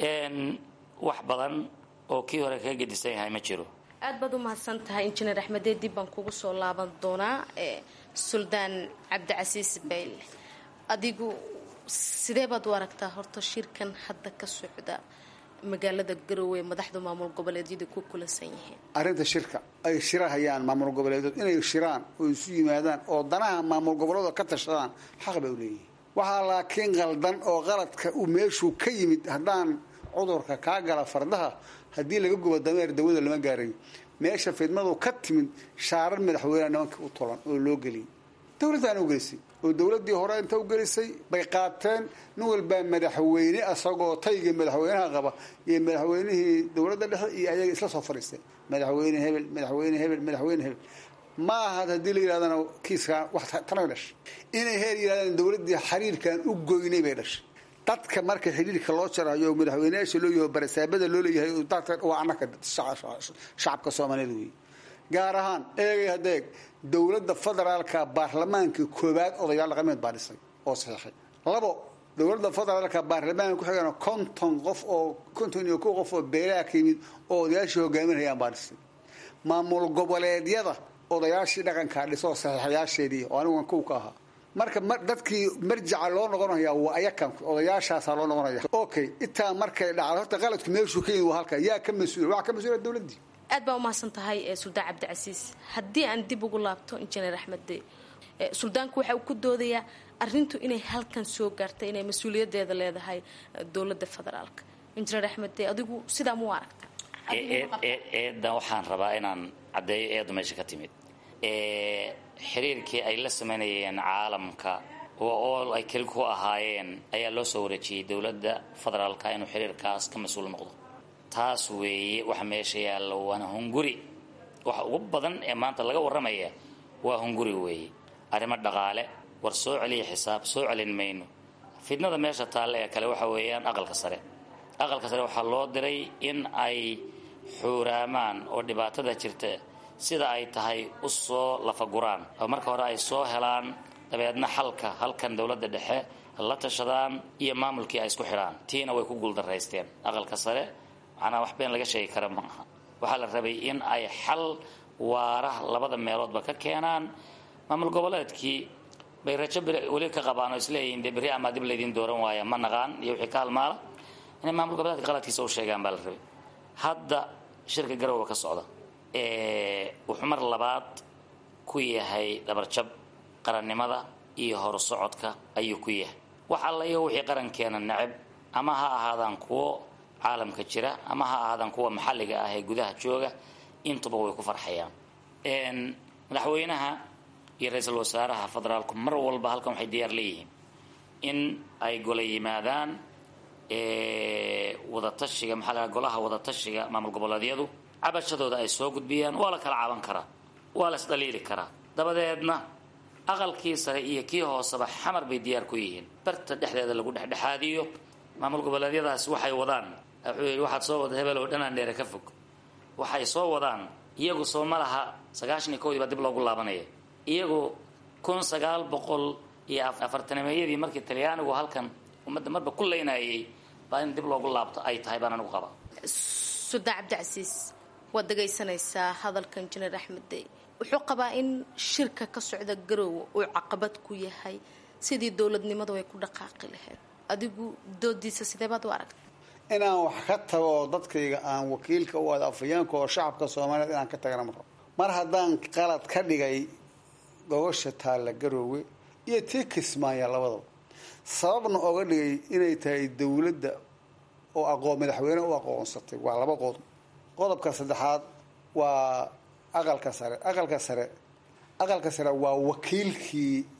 wax badan oo kii hore kaga gedisan yahay ma jiro aad baad u mahadsan tahay injineer axmedee dib baan kugu soo laaban doonaa suldaan cabdicasiis bayle adigu sidee baad u aragtaa horta shirkan hadda ka socda magaalada garoowe ee madaxda maamul goboleedyada ku kulansan yihiin arrinta shirka ay shirahayaan maamul goboleedood inay shiraan oo isu yimaadaan oo danaha maamul goboleedoo ka tashadaan xaq bay u leeyihiin waxaa laakiin qaldan oo qaladka uu meeshuu ka yimid haddaan cudurka kaa gala fardaha haddii laga gubo dameer dawada lama gaarayo meesha fidmadu ka timid shaarar madaxweyneha nimanka u tolan oo loo geliyay dowladdaana u gelisay oo dowladdii hore inta u gelisay bay qaateen nin walbaa madaxweyne asagoo tayga madaxweynaha qaba iyo madaxweynihii dowladda dhexe iyo ayaga isla soo fadhiisteen madaxweyne hebel madaxweyne hebel madaxweyne hebel ma aha haddii la yidhahdana kiiskaa wax tanay dhashay inay heer yidhahdaan dowladdii xiriirkan u goynay bay dhashay dadka marka xidhiirka loo jarayo madaxweyneyaasha loo yaho barasaabada loo leeyahay waa anaka shacabka soomaaliyeed wey gaar ahaan eegay hadeeg dowladda federaalka baarlamaanka koobaad odayaal dhaqameed baa dhisay oo saxiixay labo dowladda federaalka baarlamaanka ku xigana konton qof oo konton iyo kow qof oo beelaha ka yimid oo odayaashii hogaaminayaan baa dhisay maamul goboleedyada odayaashii dhaqankaa dhisoo saxiixayaasheedii oo anigu kow ka ahaa marka dadkii marjaca loo noqonaya waa ayakan odayaashaasaa loo noqonaya okay intaa markay dhacdo horta qaladku meeshuu ka yimid waa halka yaa ka mas-uul waxaa ka mas-uula dowladdii aad baa umahadsan tahay suldaan cabdicasiis haddii aan dib ugu laabto injineer axmed suldaanku waxa uu ku doodayaa arintu inay halkan soo gaartay inay mas-uuliyadeeda leedahay dowladda federaalka injineer axmed adigu sidaa mu aragta eedan waxaan rabaa inaan caddeeyo eedu meesha ka timid xiriirkii ay la sameynayeen caalamka oo ay keli ku ahaayeen ayaa loo soo wareejiyey dowladda federaalka inuu xiriirkaas ka mas-uul noqdo taas weeye waxa meesha yaalla waana hunguri waxa ugu badan ee maanta laga warramaya waa hunguri weeye arrimo dhaqaale war soo celiya xisaab soo celin mayno fidnada meesha taalle ee kale waxa weeyaan aqalka sare aqalka sare waxaa loo diray in ay xuuraamaan oo dhibaatada jirta sida ay tahay u soo lafaguraan oo marka hore ay soo helaan dabeedna xalka halkan dowladda dhexe la tashadaan iyo maamulkii ay isku xidhaan tiina way ku guuldaraysteen aqalka sare macnaa wax been laga sheegi kara ma aha waxaa la rabay in ay xal waara labada meeloodba ka keenaan maamul goboleedkii bay rajo weli ka qabaan oo isleeyihiin dee berri amaa dib laydin dooran waaya ma naqaan iyo wixii ka halmaala inay maamul goboleedka qaladkiisa u sheegaan baa la rabay hadda shirka garowa ka socda wuxuu mar labaad ku yahay dhabarjab qarannimada iyo horsocodka ayuu ku yahay wax alla iyo wixii qarankeena necab ama ha ahaadaan kuwo caalamka jira ama ha ahaadaan kuwa maxalliga ah ee gudaha jooga intuba way ku farxayaan madaxweynaha iyo ra-iisul wasaaraha federaalku mar walba halkan waxay diyaar leeyihiin in ay gola yimaadaan wadatashiga maxaa lahaa golaha wadatashiga maamul goboleedyadu cabashadooda ay soo gudbiyaan waa la kala caban karaa waa la isdhaliili karaa dabadeedna aqalkii sare iyo kii hooseba xamar bay diyaar ku yihiin barta dhexdeeda lagu dhexdhexaadiyo maamul goboleedyadaas waxay wadaan wuxuu yidhi waxaad soo wada hebel oo dhanaan dheere ka fog waxay soo wadaan iyagu soo ma laha sagaashan iyo kowdii baa dib loogu laabanaya iyagu kun sagaal boqol iyo afartanimeeyadii markii talyaanigu halkan ummadda marba ku leynayay baa in dib loogu laabto ay tahay baan anigu qaba suldaan cabdicasiis waad dhagaysanaysaa hadalka injineer axmed dey wuxuu qabaa in shirka ka socda garoowe uu caqabad ku yahay sidii dowladnimadu ay ku dhaqaaqi lahayd adigu doodiisa sidee baad u aragta inaan wax ka tago oo dadkayga aan wakiilka u wada afayeenka oo shacabka soomaaliyeed inaan ka tagana maro mar haddaan qalad ka dhigay gogosha taalla garoowe iyo tii kismaaya labadaba sababna oga dhigay inay tahay dowladda oo aqoon madaxweyne u aqoonsatay waa laba qodob qodobka saddexaad waa aqalka sare aqalka sare aqalka sare waa wakiilkii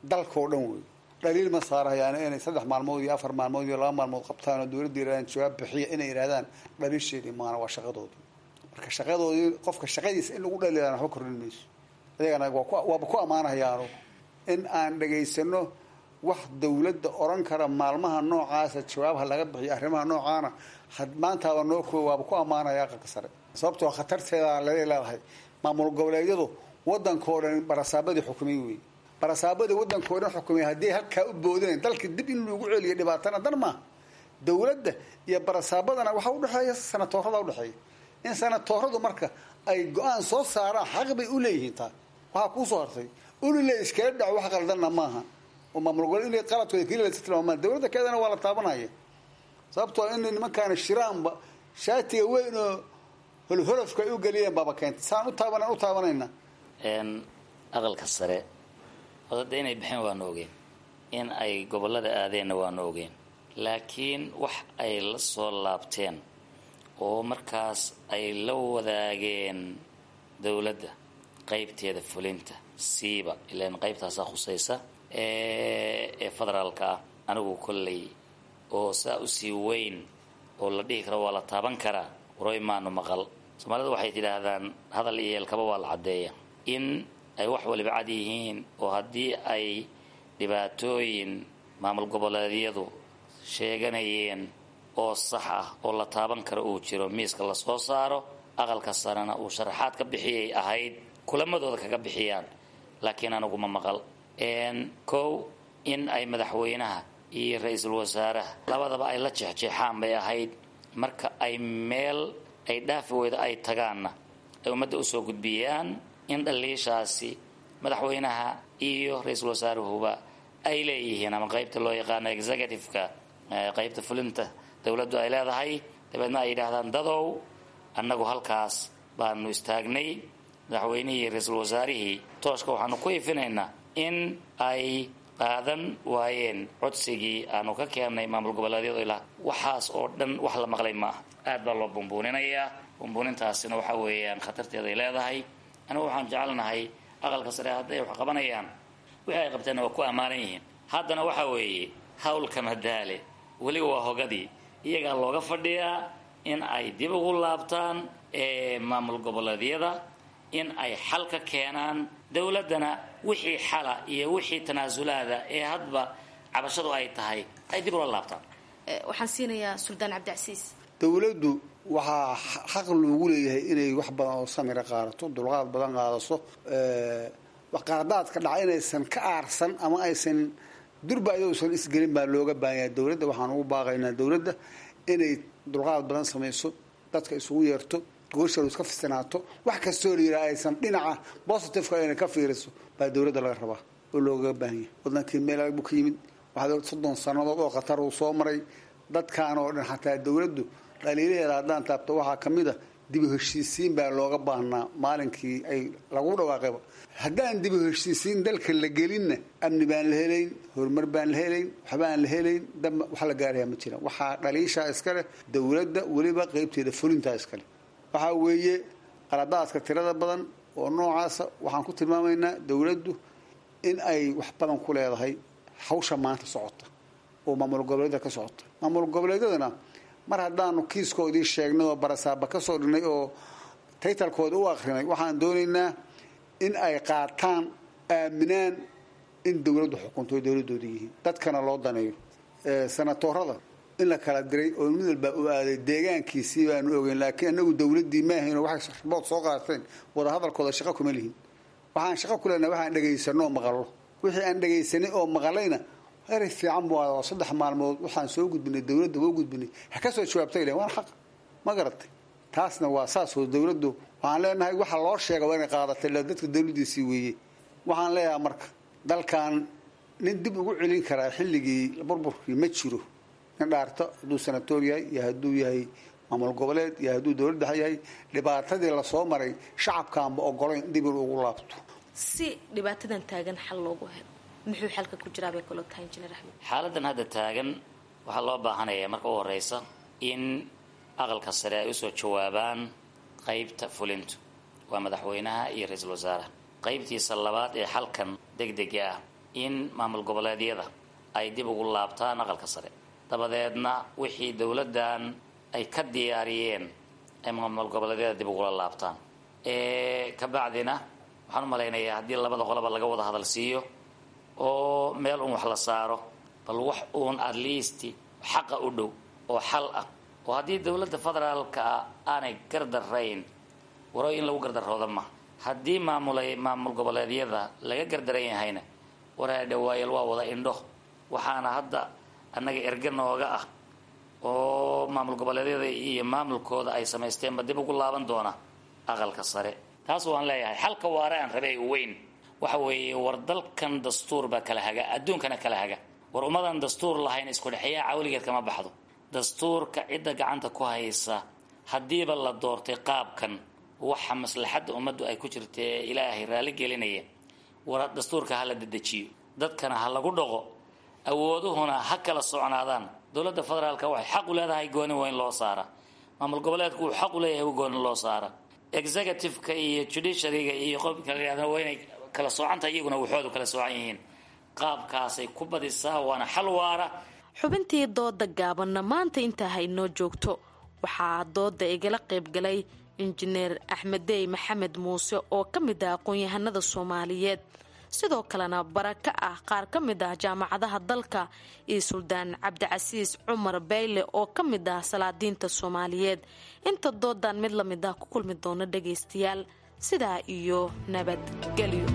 dalkao dhan wey dhaliil ma saarahayaan inay saddex maalmood iyo afar maalmood iyo laba maalmood qabtaan oo dowladda yirahdaan jawaab bixiya inay yidhahdaan dhaliisheedii maana waa shaqadoodii marka shaqadoodii qofka shaqadiisa in lagu dhaliilaan waxba kordhin mayso ayagana waaba ku ammaanahayaano in aan dhegaysano wax dawladda oran kara maalmaha noocaasa jawaabha laga bixiyo arrimaha noocaana maantaaba noo kooy waaba ku ammaanaya aqalka sare sababtoo khatarteeda laga leedahay maamul goboleedyadu wadankao dhan barasaabadii xukumay wey barasaabadii wadankao dhan xukumay haddii halkaa u boodinayn dalka dib in lagu celiyo dhibaatana dan maaha dawladda iyo barasaabadana waxaa udhexeeya sanatoorada udhexeeya in sanatooradu marka ay go-aan soo saaraan xaq bay u leeyihiin taa waxaa kuusoo hartay ulile iskala dhaco wax qaldanna maaha oo maamul gobole inay qaladkooda keliya lasa tilmaamaan dawladda keedana waa la taabanaya sababtoo in nimankaana shiraanba shaatiga weyn oo holholofka ay u geliyeen baaba keentay saan u taaban u taabanayna aqalka sare odada inay bixin waanu ogeen in ay gobolada aadeenna waanu ogeen laakiin wax ay la soo laabteen oo markaas ay la wadaageen dowladda qaybteeda fulinta siiba ilaan qaybtaasaa khusaysa ee federaalka ah anigu kolley oo saa usii weyn oo la dhihi karo waa la taaban karaa waroy maanu maqal soomaalida waxay tidhaahdaan hadal iyo eelkaba waa la caddeeya in ay wax waliba cad yihiin oo haddii ay dhibaatooyin maamul goboleedyadu sheeganayeen oo sax ah oo la taaban karo uu jiro miiska lasoo saaro aqalka sarena uu sharaxaad ka bixiyay ahayd kulamadooda kaga bixiyaan laakiin aniguma maqal kow in ay madaxweynaha iyo ra-iisul wasaaraha labadaba ay la jeexjeexaan bay ahayd marka ay meel ay dhaafi weyda ay tagaanna ay ummadda usoo gudbiyaan in dhaliishaasi madaxweynaha iyo ra-iisul wasaaruhuba ay leeyihiin ama qaybta loo yaqaano executive-ka qaybta fulinta dowladdu ay leedahay dabeedna ay yidhaahdaan dadow annagu halkaas baanu istaagnay madaxweynihii iyo ra-iisul wasaarihii tooshka waxaanu ku ifinaynaa in ay qaadan waayeen codsigii aanu ka keennay maamul goboleedyadu ilaa waxaas oo dhan wax la maqlay maaha aad baa loo bumbuuninayaa bumbuunintaasina waxa weeyaan khatarteeda ay leedahay anigu waxaan jecelnahay aqalka sare hadday wax qabanayaan wixii ay qabteenna waa ku ammaanan yihiin haddana waxa weeye hawlka madaale weliba waa hogadii iyagaa looga fadhiyaa in ay dib ugu laabtaan maamul goboleedyada in ay xal ka keenaan dowladdana wixii xala iyo wixii tanaasulaada ee hadba cabashadu ay tahay ay dib ula laabtaan waxaan siinayaa suldaan cabdicasiis dowladdu waxaa xaq loogu leeyahay inay wax badan oo samira qaadato dulqaad badan qaadaso qaadaadka dhaca inaysan ka aarsan ama aysan durba ayousan isgelin baa looga baahanya dowladda waxaan ugu baaqaynaa dowladda inay dulqaad badan samayso dadka isugu yeerto goosharu iska fisinaato wax kastoo la yidhaha aysan dhinaca positiveka inay ka fiiriso baa dowladda laga rabaa oo loogaga baahanya wadankii meel adag buu ka yimid waxaa soddon sannadood oo khatar uu soo maray dadkaan oo dhan xataa dowladdu dhaliilaheeda haddaan taabto waxaa ka mid a dibu heshiisiin baa looga baahnaa maalinkii ay lagu dhawaaqayba haddaan dibu heshiisiin dalka la gelinna amni baan la helayn horumar baan la helayn waxbaan la helayn damba wax la gaarayaa ma jiraan waxaa dhaliishaa iska leh dowladda weliba qeybteeda fulintaa iska leh waxaa weeye qaladaadka tirada badan oo noocaasa waxaan ku tilmaamaynaa dowladdu in ay wax badan ku leedahay hawsha maanta socota oo maamul goboleedyada ka socota maamul goboleedyadana mar haddaanu kiiskoodii sheegnay oo barasaaba ka soo dhignay oo taytalkooda u akrinay waxaan doonaynaa in ay qaataan aaminaan in dowladdu xukunto ay dowladooda yihiin dadkana loo daneeyo sanatoorada in la kala diray oo mid walbaa u aaday deegaankiisii baanu ogeyn laakiin anagu dowladdii maahayn oo waxay rabood soo qaateen wadahadalkooda shaqo kuma lihin waxaan shaqo ku leenahay waxaan dhegaysanno oo maqallo wixii aan dhegaysanay oo maqalayna erey fiican bu waa saddex maalmood waxaan soo gudbinay dowladda waa gudbinay ha ka soo jawaabtay len waana xaq ma garatay taasna waa saasoo dowladdu waxaan leenahay waxa loo sheega waa inay qaadatay la dadka dowladdiisii weeye waxaan leeyahay marka dalkan nin dib ugu celin karaa xilligii burburkii ma jiro nin dhaarto hadduu sanatoor yahay iyo hadduu yahay maamul goboleed iyo hadduu dowlad dhexe yahay dhibaatadii lasoo maray shacabkaanba ogolayn dib in ugu laabto si dhibaatadan taagan xal loogu helo muxuu xalka ku jiraa bay kaloo tahay injineer axmed xaaladan hadda taagan waxaa loo baahanayaa marka u horeysa in aqalka sare ay usoo jawaabaan qaybta fulintu waa madaxweynaha iyo ra-iisul wasaaraha qaybtiisa labaad ee xalkan degdega ah waa madaxweynaha iyo ra-iisul wasaaraha in maamul goboleedyada ay dib ugu laabtaan aqalka sare dabadeedna wixii dowladdan ay ka diyaariyeen ay maamul goboleedyada dib ugula laabtaan ka bacdina waxaan u malaynayaa haddii labada qoloba laga wada hadal siiyo oo meel un wax la saaro bal wax uun at least xaqa u dhow oo xal ah oo haddii dowladda federaalka ah aanay gardarayn waro in lagu gardarooda ma haddii maamulay maamul goboleedyada laga gardaran yahayna waraa dhawaayal waa wada indho waxaana hadda annaga erge nooga ah oo maamul goboleedyada iyo maamulkooda ay samaysteenba dib ugu laaban doona aqalka sare taas waan leeyahay xalka waare aan rabay weyn waxa weeye war dalkan dastuur baa kala haga adduunkana kala haga war ummadan dastuur lahayn isku dhexeeyaa cawligeed kama baxdo dastuurka cidda gacanta ku haysa haddiiba la doortay qaabkan waxa maslaxadda ummaddu ay ku jirtae ilaahay raalli gelinaya war dastuurka ha la dedejiyo dadkana ha lagu dhaqo awooduhuna ha kala socnaadaan dowladda federaalka waxay xaq u leedahay gooni weyn loo saara maamul goboleedku uu xaq u leeyahay gooni loo saara executive-ka iyo judiciaryga iyo qofka la waa inay kala soocanta iyaguna waxoodu kala soocan yihiin qaabkaasay ku badisaa waana xal waara xubintii dooda gaabanna maanta intaa haynoo joogto waxaa dooda igala qaybgalay injineer axmeddey maxamed muuse oo ka mid ah aqoon-yahanada soomaaliyeed sidoo kalena baraka ah qaar ka mid ah jaamacadaha dalka iyo suldaan cabdicasiis cumar bayle oo ka mid ah salaadiinta soomaaliyeed inta doodan mid la mid ah ku kulmi doona dhagaystayaal sidaa iyo nabadgelyo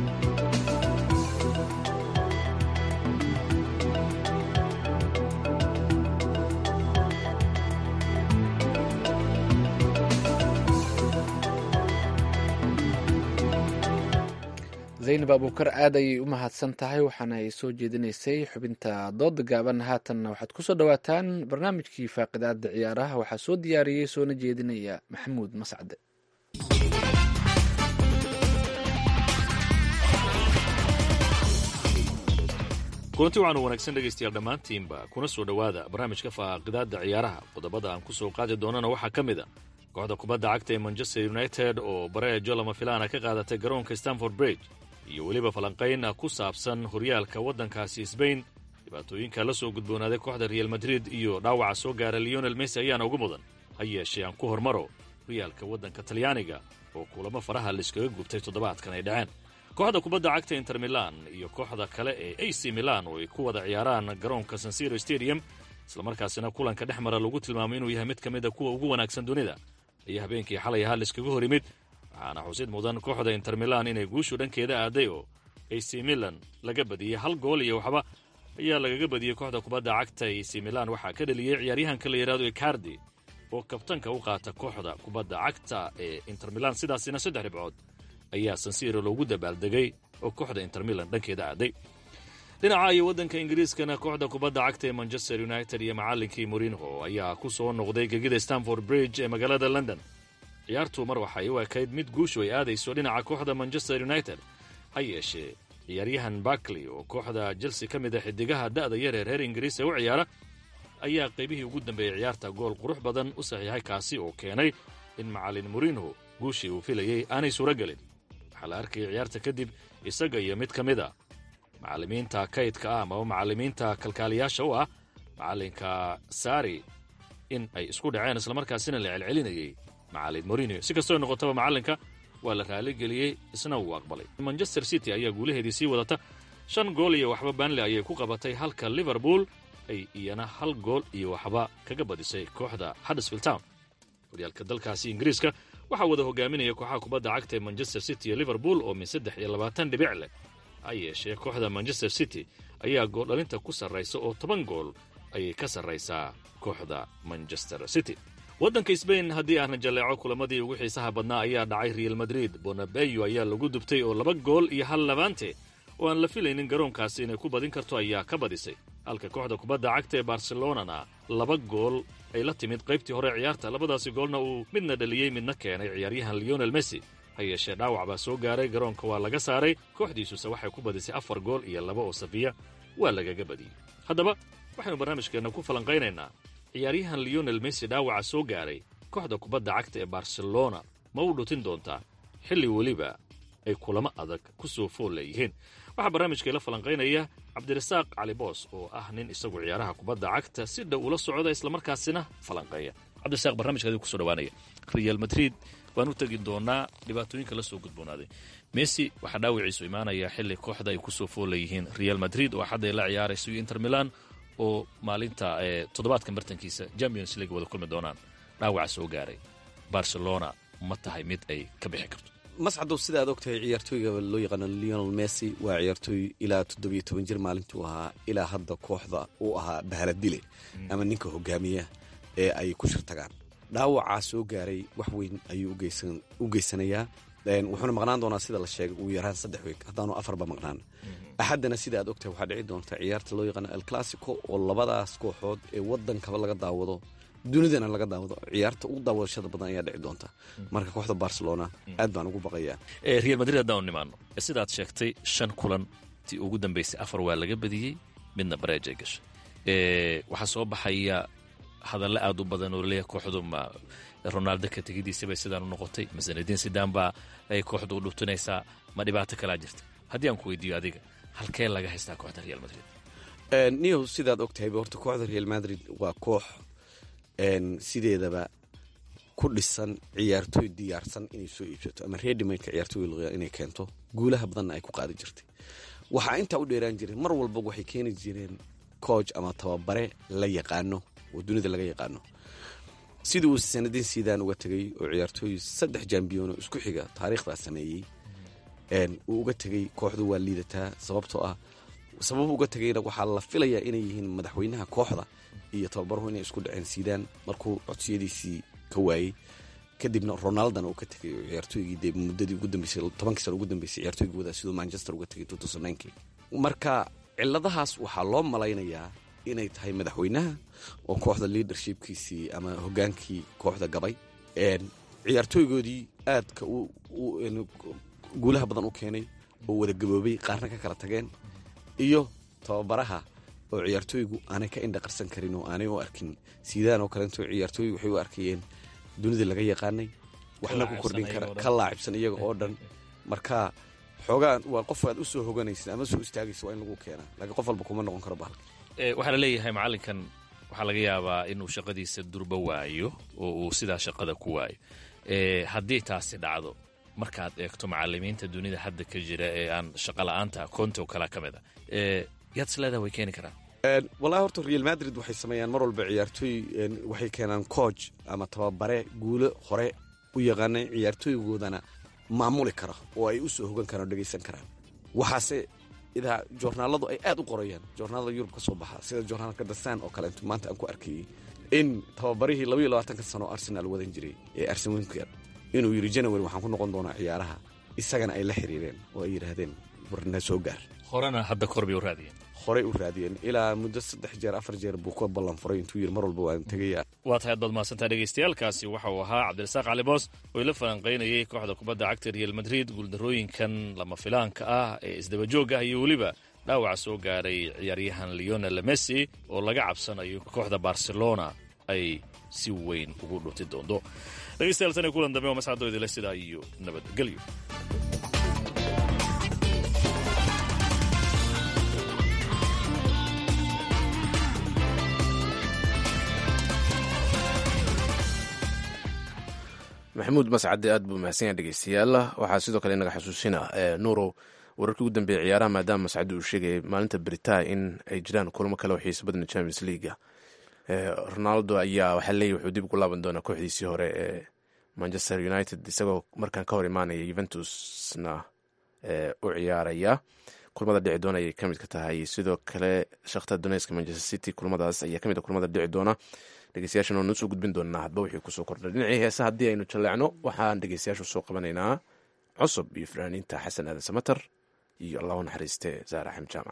zaynab abuukar aad ayay u mahadsan tahay waxaana ay soo jeedinaysay xubinta dooda gaaban haatanna waxaad kusoo dhawaataan barnaamijkii faaqidaada ciyaaraha waxaa soo diyaariyey soona jeedinaya maxamuud mascade kulanti waxaanu wanaagsan dhegaystayaal dhammaantiinba kuna soo dhowaada barnaamijka faaqidaada ciyaaraha qodobada aan ku soo qaadi doonana waxaa ka mid a kooxda kubadda cagta ee manchester united oo bareejo lama filaana ka qaadatay garoonka stanford bridge iyo weliba falanqayn ku saabsan horyaalka waddankaasi sbain dhibaatooyinka la soo gudboonaaday kooxda real madrid iyo dhaawaca soo gaara leonel messi ayaana ugu mudan ha yeeshee aan ku hormaro horyaalka waddanka talyaaniga oo kulamo faraha laiskaga gubtay toddobaadkan ay dhaceen kooxda kubadda cagta inter milan iyo kooxda kale ee a c milan oo ay ku wada ciyaaraan garoonka sansiro stadium islamarkaasina kulanka dhex mara lagu tilmaamay inuu yahay mid ka mid a kuwa ugu wanaagsan dunida ayaa habeenkii xalay ahaa laiskaga hor yimid waxaana xusid mudan kooxda inter milan inay guushu dhankeeda aaday oo ac milan laga badiyey hal gool iyo waxba ayaa lagaga badiyey kooxda kubadda cagta ac milan waxaa ka dhaliyey ciyaaryahanka la yidhahdo icardi oo kabtanka u qaata kooxda kubadda cagta ee inter milan sidaasina saddex dhibcood ayaa sansiro loogu dabaaldegay oo kooxda inter milan dhankeeda aaday dhinaca iyo waddanka ingiriiskana kooxda kubadda cagta ee manchester united iyo macallinkii morinho ayaa ku soo noqday gegida stanford bridge ee magaalada london ciyaartu mar waxay u ekayd mid guushu ay aadayso dhinaca kooxda manchester united ha yeeshee ciyaaryahan barkley oo kooxda chelsea ka mid a xidigaha da'da yar ee reer ingiriis ee u ciyaara ayaa qaybihii ugu dambeeyey ciyaarta gool qurux badan u saxiixay kaasi oo keenay in macallin morinho guushii uu filayey aanay suuro gelin waxaa la arkayay ciyaarta kadib isaga iyo mid ka mid a macallimiinta kaydka ah amaba macallimiinta kalkaaliyaasha u ah macallinka sari in ay isku dhaceen islamarkaasina la celcelinayey macallin morinio si kastoo noqotaba macallinka waa la raaligeliyey isna wuu aqbalay manchester city ayaa guulaheedii sii wadata shan gool iyo waxba banley ayay ku qabatay halka liverpool ay iyana hal gool iyo waxba kaga badisay kooxda huddersfield town horyaalka dalkaasi ingiriiska waxaa wada hogaaminaya kooxaha kubadda cagta ee manchester city iyo liverpool oo min saddex iyo labaatan dhibic leh ha yeeshee kooxda manchester city ayaa gooldhalinta ku sarraysa oo toban gool ayay ka sarraysaa kooxda manchester city waddanka sbain haddii aan jalleeco kulamadii ugu xiisaha badnaa ayaa dhacay real madrid bonabeyo ayaa lagu dubtay oo laba gool iyo hal labaante oo aan la filaynin garoonkaasi inay ku badin karto ayaa ka badisay halka kooxda kubadda cagta ee barcelonana laba gool ay la timid qaybtii hore ciyaarta labadaasi goolna uu midna dhaliyey midna keenay ciyaaryahan leonel messi ha yeeshee dhaawac baa soo gaaray garoonka waa laga saaray kooxdiisuse waxay ku badisay afar gool iyo laba oo safiya waa lagaga badiyey haddaba waxaynu barnaamijkeenna ku falanqaynaynaa ciyaaryahan leonel messi dhaawaca soo gaaray kooxda kubadda cagta ee barcelona ma u dhutin doontaa xilli weliba ay kulamo adag ku soo fool leeyihiin waxaa barnaamijka ila falanqaynaya cabdirasaaq cali boos oo ah nin isagu ciyaaraha kubadda cagta si dhow ula socda islamarkaasina falanqeeya cabdirasaaq barnamijka adigu kusoo dhawaanaya real madrid waan u tegi doonaa dhibaatooyinka la soo gudboonaaday messi waxaa dhaawiciisu imaanaya xilli kooxda ay kusoo fool leeyihiin real madrid oo xadday la ciyaarayso iyo inter milan oo maalinta toddobaadkan bartankiisa champions league wada kulmi doonaan dhaawaca soo gaaray barcelona ma tahay mid ay ka bixi karto mascadow sida aad ogtahay ciyaartooyga loo yaqaano leonel messi waa ciyaartooy ilaa toddobiyo toban jir maalintuu ahaa ilaa hadda kooxda uu ahaa bahaladile ama ninka hogaamiya ee ay ku shirtagaan dhaawacaa soo gaaray wax weyn ayuu u geysanayaa wuxuuna maqnaan doonaa sida la sheegay ugu yaraan saddex weeg haddaanu afarba maqnaan axaddana sida aad ogtahay waxaa dhici doonta ciyaarta loo yaqaano el classico oo labadaas kooxood ee waddankaba laga daawado dunidana laga daawado ciyaarta ugu daawadashada badan ayaa dhici doonta marka kooxda barcelona aad baan ugu baqayaa real madrid haddaanu nimaano sidaad sheegtay shan kulan tii ugu dambaysay afar waa laga badiyey midna bareejay gashay waxaa soo baxaya hadalla aad u badan oo leeyahay kooxdu ma ronaldo ka tegidiisabay sidaan u noqotay masanadiin sidaan baa ay kooxdu u dhuftinaysaa ma dhibaato kalaa jirta haddii aan ku weydiiyo adiga halkee laga haystaa kooxda real madrid niyow sidaad ogtahayba horta kooxda real madrid waa koox sideedaba ku dhisan ciyaartooy diyaarsan inay soo iibsato ama redimaka ciyaartooy inay keento guulaha badanna ay ku qaadi jirtay waxaa intaa u dheeraan jiray mar walba waxay keeni jireen cooj ama tababare la yaqaano oo dunida laga yaqaano sidii uu sanadiin siidaan uga tegay oo ciyaartooy saddex jambiyono isku xiga taariikhdaa sameeyey uu uga tegay kooxdu waa liidataa sababtoo ah sabab uga tegayna waxaa la filayaa inay yihiin madaxweynaha kooxda iyo tababaruhu inay isku dhaceen siidaan markuu codsiyadiisii ka waayey kadibna ronaldona uu ka tegay oo ciyaartooygii dee muddadii ugu dambeysay tobankii sano ugu dambeysay ciyaartooygii wadaa siduu manchester uga tegay tutusanaynkii marka ciladahaas waxaa loo malaynayaa inay tahay madaxweynaha oo kooxda leadershipkiisii ama hogaankii kooxda gabay ciyaartooygoodii aadka guulaha badan u keenay oo wada gaboobay qaarna ka kala tageen iyo tababaraha oo ciyaartooygu aanay ka indha qarsan karin oo aanay u arkin siidaan oo kaleeto ciyaartooygu waxay u arkayeen dunida laga yaqaanay waxna ku kordhin kara ka laacibsan iyaga oo dhan marka xoogaa waa qof aad u soo hoganaysa ama soo istaagaysa waa in lagu keenaa laakiin qof walba kuma noqon karo bahalka waxaa la leeyahay macallinkan waxaa laga yaabaa inuu shaqadiisa durba waayo oo uu sidaa shaqada ku waayo haddii taasi dhacdo markaad eegto macalimiinta dunida hadda ka jira ee aan shaqa la-aanta konto kala ka mid a yaad isleedaha way keeni karaan wallahi horta real madrid waxay sameeyaan mar walba ciyaartooy waxay keenaan cooj ama tababare guulo hore u yaqaana ciyaartooygoodana maamuli kara oo ay u soo hogan karaan oo dhegaysan karaan waxaase idaa joornaaladu ay aad u qorayaan joornaalada yurub ka soo baxa sida joornaalka dasan oo kale intu maanta aan ku arkayey in tababarihii labaiyo labaatanka sano oo arsenaal wadan jiray ee arsen winker inuu yidhi january waxaan ku noqon doonaa ciyaaraha isagana ay la xiriireen oo ay yidhaahdeen warna soo gaar horena hadda kor bay u raadiyeen horey u raadiyeen ilaa muddo saddex jeer afar jeer buu ka ballan furay intuu yidhi mar walba waan tegaya waa tahay ad baad mahadsantaa dhegaystayaalkaasi waxa uu ahaa cabdirasaaq cali boos oo ila falanqaynayay kooxda kubadda cagta real madrid guuldarooyinkan lama filaanka ah ee isdabajoog ah iyo weliba dhaawaca soo gaaray ciyaaryahan leonel messi oo laga cabsanayo kooxda barcelona ay si weyn ugu dhunti doonto dhegeystayaal tan iyo kulan dambe oo mascadoo idile sidaa iyo nabadgelyo maxamuud mascade aad buu mahadsan yaha dhegeystayaal waxaa sidoo kale inaga xasuusina nuurow wararkii ugu dambeeyey ciyaaraha maadaama mascade uu sheegayay maalinta beritaa in ay jiraan kulamo kale oo xiiso badan champions leaga ronaldo ayaa waxaa leeyahy wuxuu dib ugu laaban doonaa kooxdiisii hore ee manchester united isagoo markaan ka hor imaanaya yuventusna u ciyaaraya kulamada dhici doona ayay kamid ka tahay sidoo kale shakhtar donetsk manchester city kulamadaas ayaa kamid a kulamada dhici doona dhegeystayaashan waan usoo gudbin doonaa hadba wixii kusoo kordhay dhinacii heesa haddii aynu jaleecno waxaan dhegeystayaashu soo qabanaynaa cusub iyo fanaaniinta xasan aadan samater iyo allahu naxariiste zaara axmed jaamac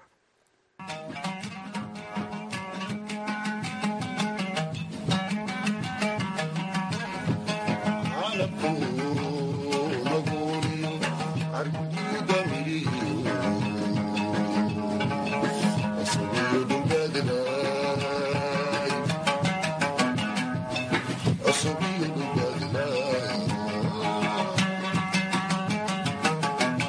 عصبي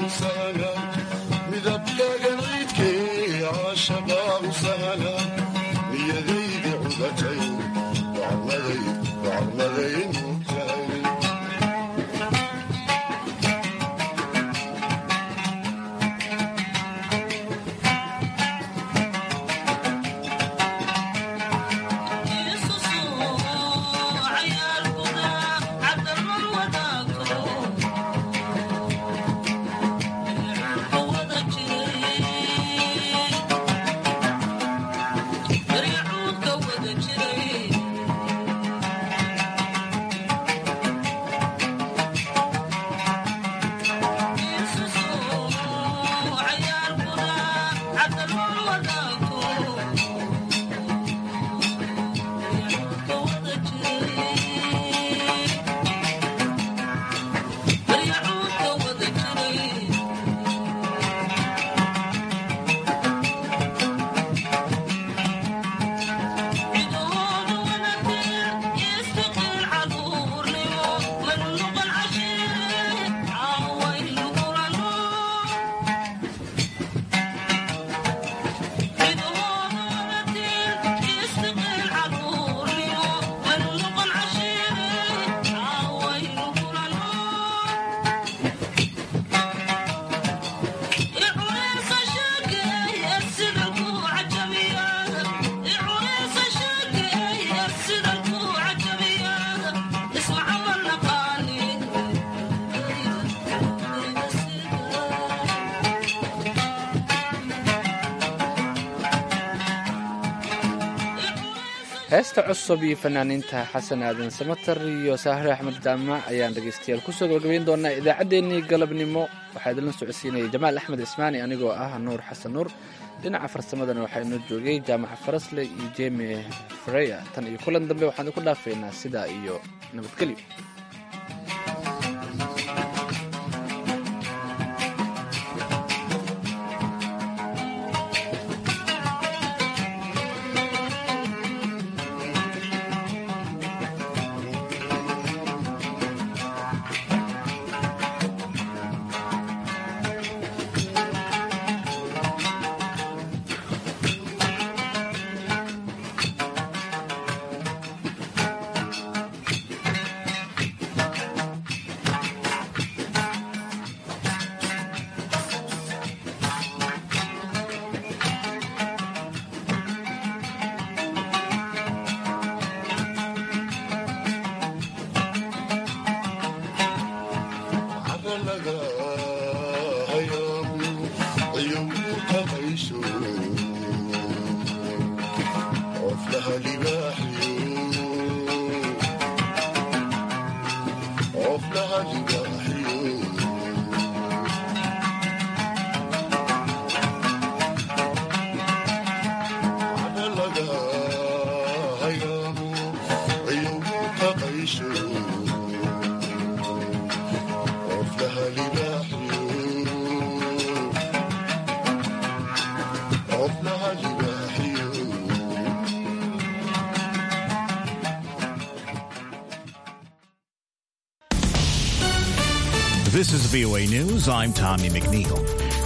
heesta cusub iyo fanaaniinta xasan aadan samatar iyo saahre axmed jaamac ayaan dhegaystayaal kusoo gabagabayn doonaa idaacaddeenii galabnimo waxaa idinla socodsiinaya jamaal axmed cismaani anigoo ah nuur xasan nuur dhinaca farsamadana waxaa inoo joogay jaamaca farasle iyo jemi freya tan iyo kulan dambe waxaan idinku dhaafaynaa sidaa iyo nabadgelyo This is VOA News. I'm Tommy McNeil.